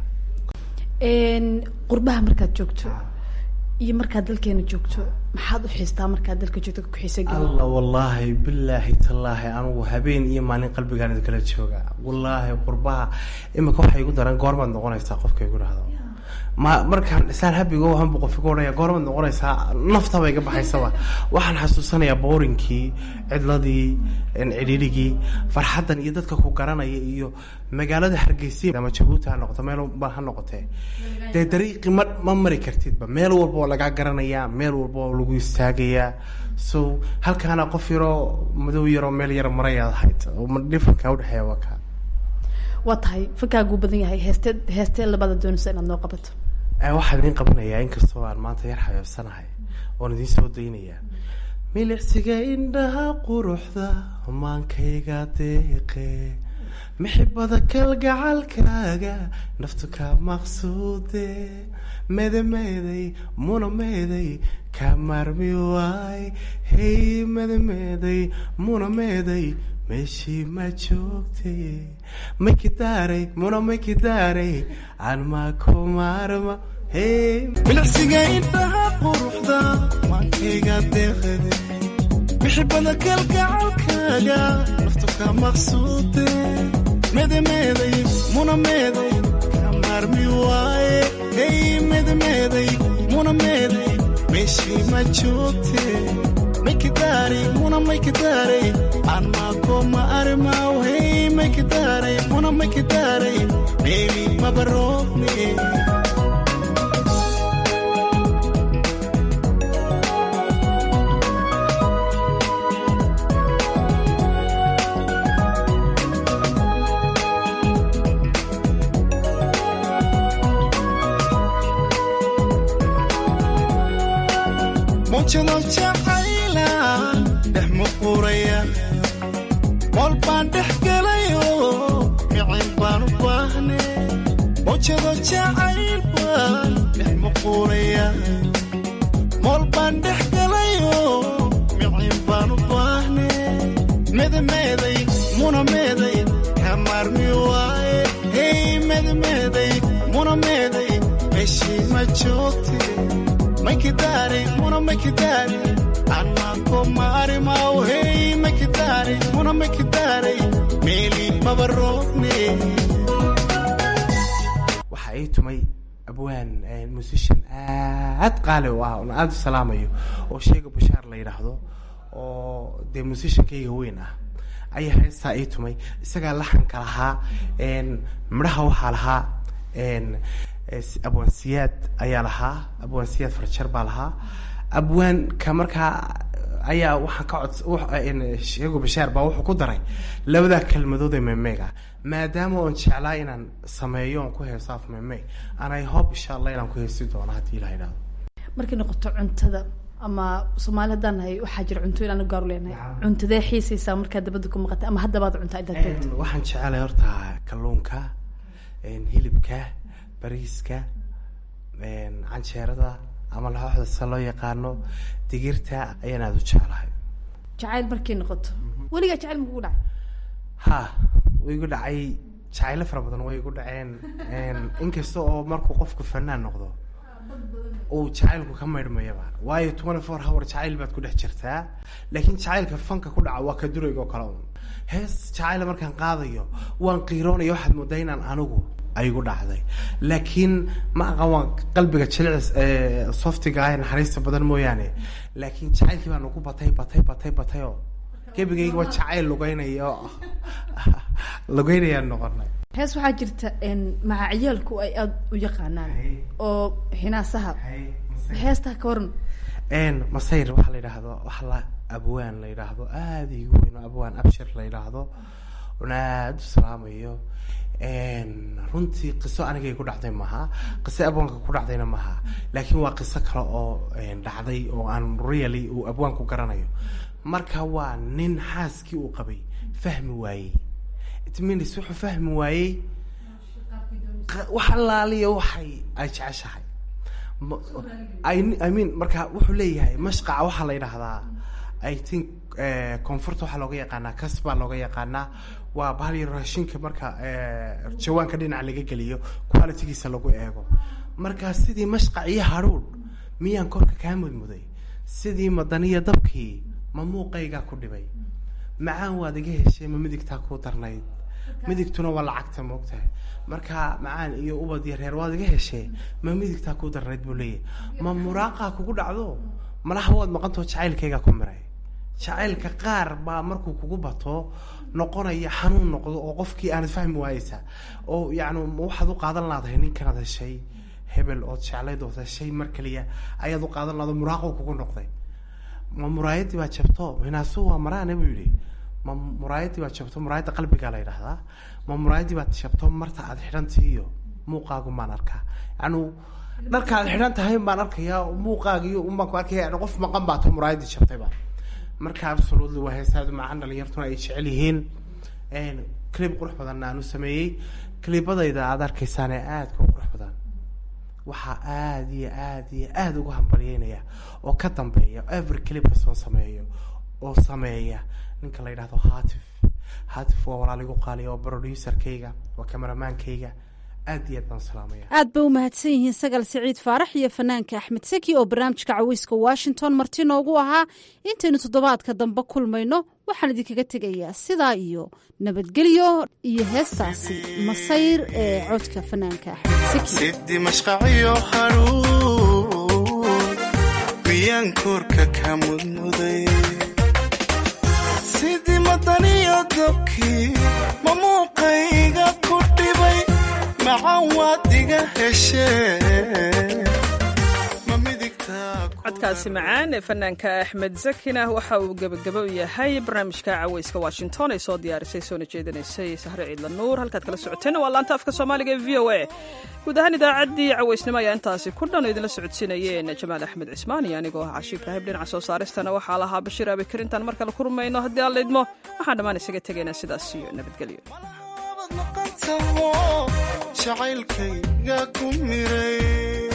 qurbaha markaad joogto iyo markaad dalkeena joogto maxaad u xiistaa markaad dalka joogto ka kuxiisa alla wallaahi bilaahi tallaahi anugu habeen iyo maalin qalbigaan idinkala jooga wallaahi qurbaha imika waxay igu daran goormaad noqonaysaa qofka igu dhahdo ma markaan islaan habigo waxanbu qof igu odhanaya goormaad noqonaysaa naftaba iga baxaysaba waxaan xasuusanayaa boorinkii cidladii cidhiirigii farxaddan iyo dadka ku garanaya iyo magaalada hargeysa ama jabuuti ha noqoto meel ba ha noqotee dee dariiqi ma ma mari kartidba meel walba oo lagaa garanayaa meel walba oo lagu istaagayaa so halkaana qof yaroo madow yaroo meel yar marayaad ahayd dhifanka udhexeeya waa kaa waa tahay fankaagu badan yahay heestee heestee labada doonaysa inaad noo qabato waxaan idiin qabanayaa inkastoo aan maanta yar xabeebsanahay oon idiin soo daynayaa milicsiga indhaha quruxda maankayga deeqe mixibada kalgacalkaaga naftu ka maqsuude medemeeday muna meeday ka maarmi waay hey medemeeday muna meeday meeshii ma joogtay maykidaaray muna maykidaaray aan maa ku maarma hey milicsiga indhaha quruxda maankayga deeqade mixibada kalgacalkaaga naftu ka maqsuude medemeeday muna meeday ka maarmi waaye hey medemeeday muna meeday meeshii ma joogte maykidaaray muna maykidaaray aan maako ma arimaw hey maykidaaray muna maykidaaray beebi mabaroobne mujado jacayla dhex muquraya mool baan dhex gelayo micin baan u baahne mujado jacayl baan dhex muquraya mool baan dhex gelayo micin baan u baahne medemeeday muna meeday ka maarmi waaye hey medemeeday muna meeday meeshii ma joogte maykidaaray muna maykidaaray aan maako ma arimaw hey maykidaaray muna maykidaaray meeli maba roobne waxa ii tumay abwaan musician aad qaali u ah oon aada u salaamayo oo sheega bashaar la yidhaahdo oo dee musishankayga weyn ah ayaa heestaa ii tumay isagaa laxanka lahaa midhaha waxaa lahaa abwaansiyaad ayaa lahaa abwaansiyaad farjar baa lahaa abwaanka markaa ayaa waxaan ka cod sheego bashaar baa wuxuu ku daray labadaa kelmadood ee memeega maadaama oon jeclaa inaan sameeyo oon ku heeso af meme anay hob insha allah inaan ku heesi doono haddii ilaha idhahdo markay noqoto cuntada ama soomaali haddaan nahay waxaa jira cunto inaan gaaru leenahay cuntadee xiisaysaa markaad dabada ku maqatay ama haddabaad cuntaa intaad joogto waxaan jecelahay horta kalluunka hilibka bariiska canjeerada ama laxooxda sida loo yaqaano digirta ayaan aada u jeclahay jacayl markay noqoto weligaa jacayl ma kugu dhacay ha way igu dhacay jacaylo fara badan way igu dhaceen inkasta oo markuu qofku fanaan noqdo uu jacaylku ka maydhmayaba waayo twenty four hour jacayl baad ku dhex jirtaa laakiin jacaylka fanka ku dhaca waa ka durayga oo kale un hees jacayla markaan qaadayo waan qiiroonaya waxaad moodaa inaan anigu aygu dhacday laakiin ma aqan waan qalbiga jilicis softiga ah naxariista badan mooyaane laakiin jacaylkii baa nagu batay batay batay batay oo gebigaygaba jacayl lugeynaya oo lugeynayaan noqonay hees waxaa jirta macaciyaalku ay aada u yaqaanaan oo hinaasaha heestaa ka waran masayr waxaa la yidhaahdo waxa la abwaan la yidhaahdo aada igu weyn oo abwaan abshir la yidhaahdo una aada u salaamayo runtii qiso anigay ku dhacday maha qiso abwaanka ku dhacdayna maha laakiin waa qiso kale oo dhacday oo aan really uu abwaanku garanayo marka waa nin xaaskii uu qabay fahmi waayey itminis wuxuu fahmi waayey wax allaaliya waxay ay jeceshahay i mean marka wuxuu leeyahay mashqaca waxaa la yidhaahdaa i think koonfurta waxaa looga yaqaanaa kas baa looga yaqaanaa waa bahal yar raashinka marka jawaanka dhinaca laga geliyo qualitygiisa lagu eego marka sidii mashqac iyo hadhuudh miyaan korka kaa mudmuday sidii madaniya dabkii ma muuqaygaa ku dhibay macaan waad iga heshay ma midigtaa kuu darnayd midigtuna waa lacagta moogtahay marka macaan iyo ubad iyo reer waad iga heshee ma midigtaa kuu darnayd buu leeyahay ma muraaqaa kugu dhacdo malaha waad maqantao jacaylkaygaa ku miray jacaylka qaar baa markuu kugu bato noqonaya xanuun noqdo oo qofkii aanad fahmi waayeysa oo yacni waxaad u qaadan laadahay ninkanaad heshay hebel ood jeclayd ood heshay mar kaliya ayaad u qaadan lahado muraaqo kugu noqday ma muraayadii baa jabto hinaasu waa maraane buu yidhi ma muraayadii baa jabto muraayadda qalbigaa la yidhaahdaa ma muraayadii baad jabto marta aad xidhantii iyo muuqaagu maan arkaa yacni dharka aad xidhan tahay baan arkayaa muuqaagiyo unbaan ku arkaya yani qof maqan baa to muraayadii jabtayba marka absolutely waa heesaadu macaan dhalinyartuna ay jecel yihiin clib qurux badanna aan u sameeyey clibadayda aad arkaysaane aadka u qurux badan waxaa aada iyo aada iyo aada uga hambalyeynaya oo ka dambeeya every clip kastoon sameeyo oo sameeya ninka la yidhahdo hatif hatif waa walaaligu qaaliya oo producerkayga waa cameramaankayga aad iyo aad baan salaamaya aad bay u mahadsan yihiin sagal siciid faarax iyo fanaanka axmed seki oo barnaamijka caweyska washington marti noogu ahaa intaynu toddobaadka dambe kulmayno waxaan idinkaga tegayaa sidaa iyo nabadgelyo iyo heestaasi masayr ee codka fanaanka axmed seki sidii mashqaciyo haruun miyaan koorka ka mudmuday sidii madaniyo dabkii ma muuqayga ku dhibay macaan waad iga heshee ma midigtaa codkaasi macaan ee fanaanka axmed zakina waxa uu gebagabo u yahay barnaamijka caweyska washington ay soo diyaarisay soona jeedinaysay sahre ciidla nuur halkaad kala socoteen waa laanta afka soomaaliga ee v o a guud ahaan idaacaddii caweysnimo ayaa intaasi ku dhan oo idinla socodsiinayeen jamaal axmed cismaan iyo anigoo ah cashi ibraahim dhinaca soo saaristana waxaa lahaa bashiir abikar intaan mar kale ku rumayno haddii aan laydmo waxaan dhammaan isaga tegaynaa sidaas iyo nabadgelyo taho jacaylkayga ku miray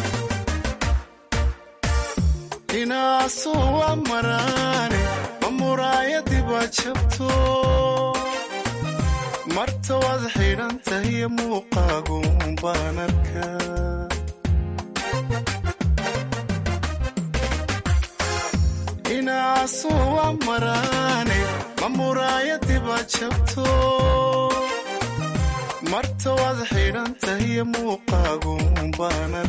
inaasu waa maraane ma muraayadii baa jabto marta waad xidhan tahiyo muuqaagu baan arkaa inaasu waa maraane ma muraayadii baa jabto marta waad xidhan tahiyo muuqaagu baan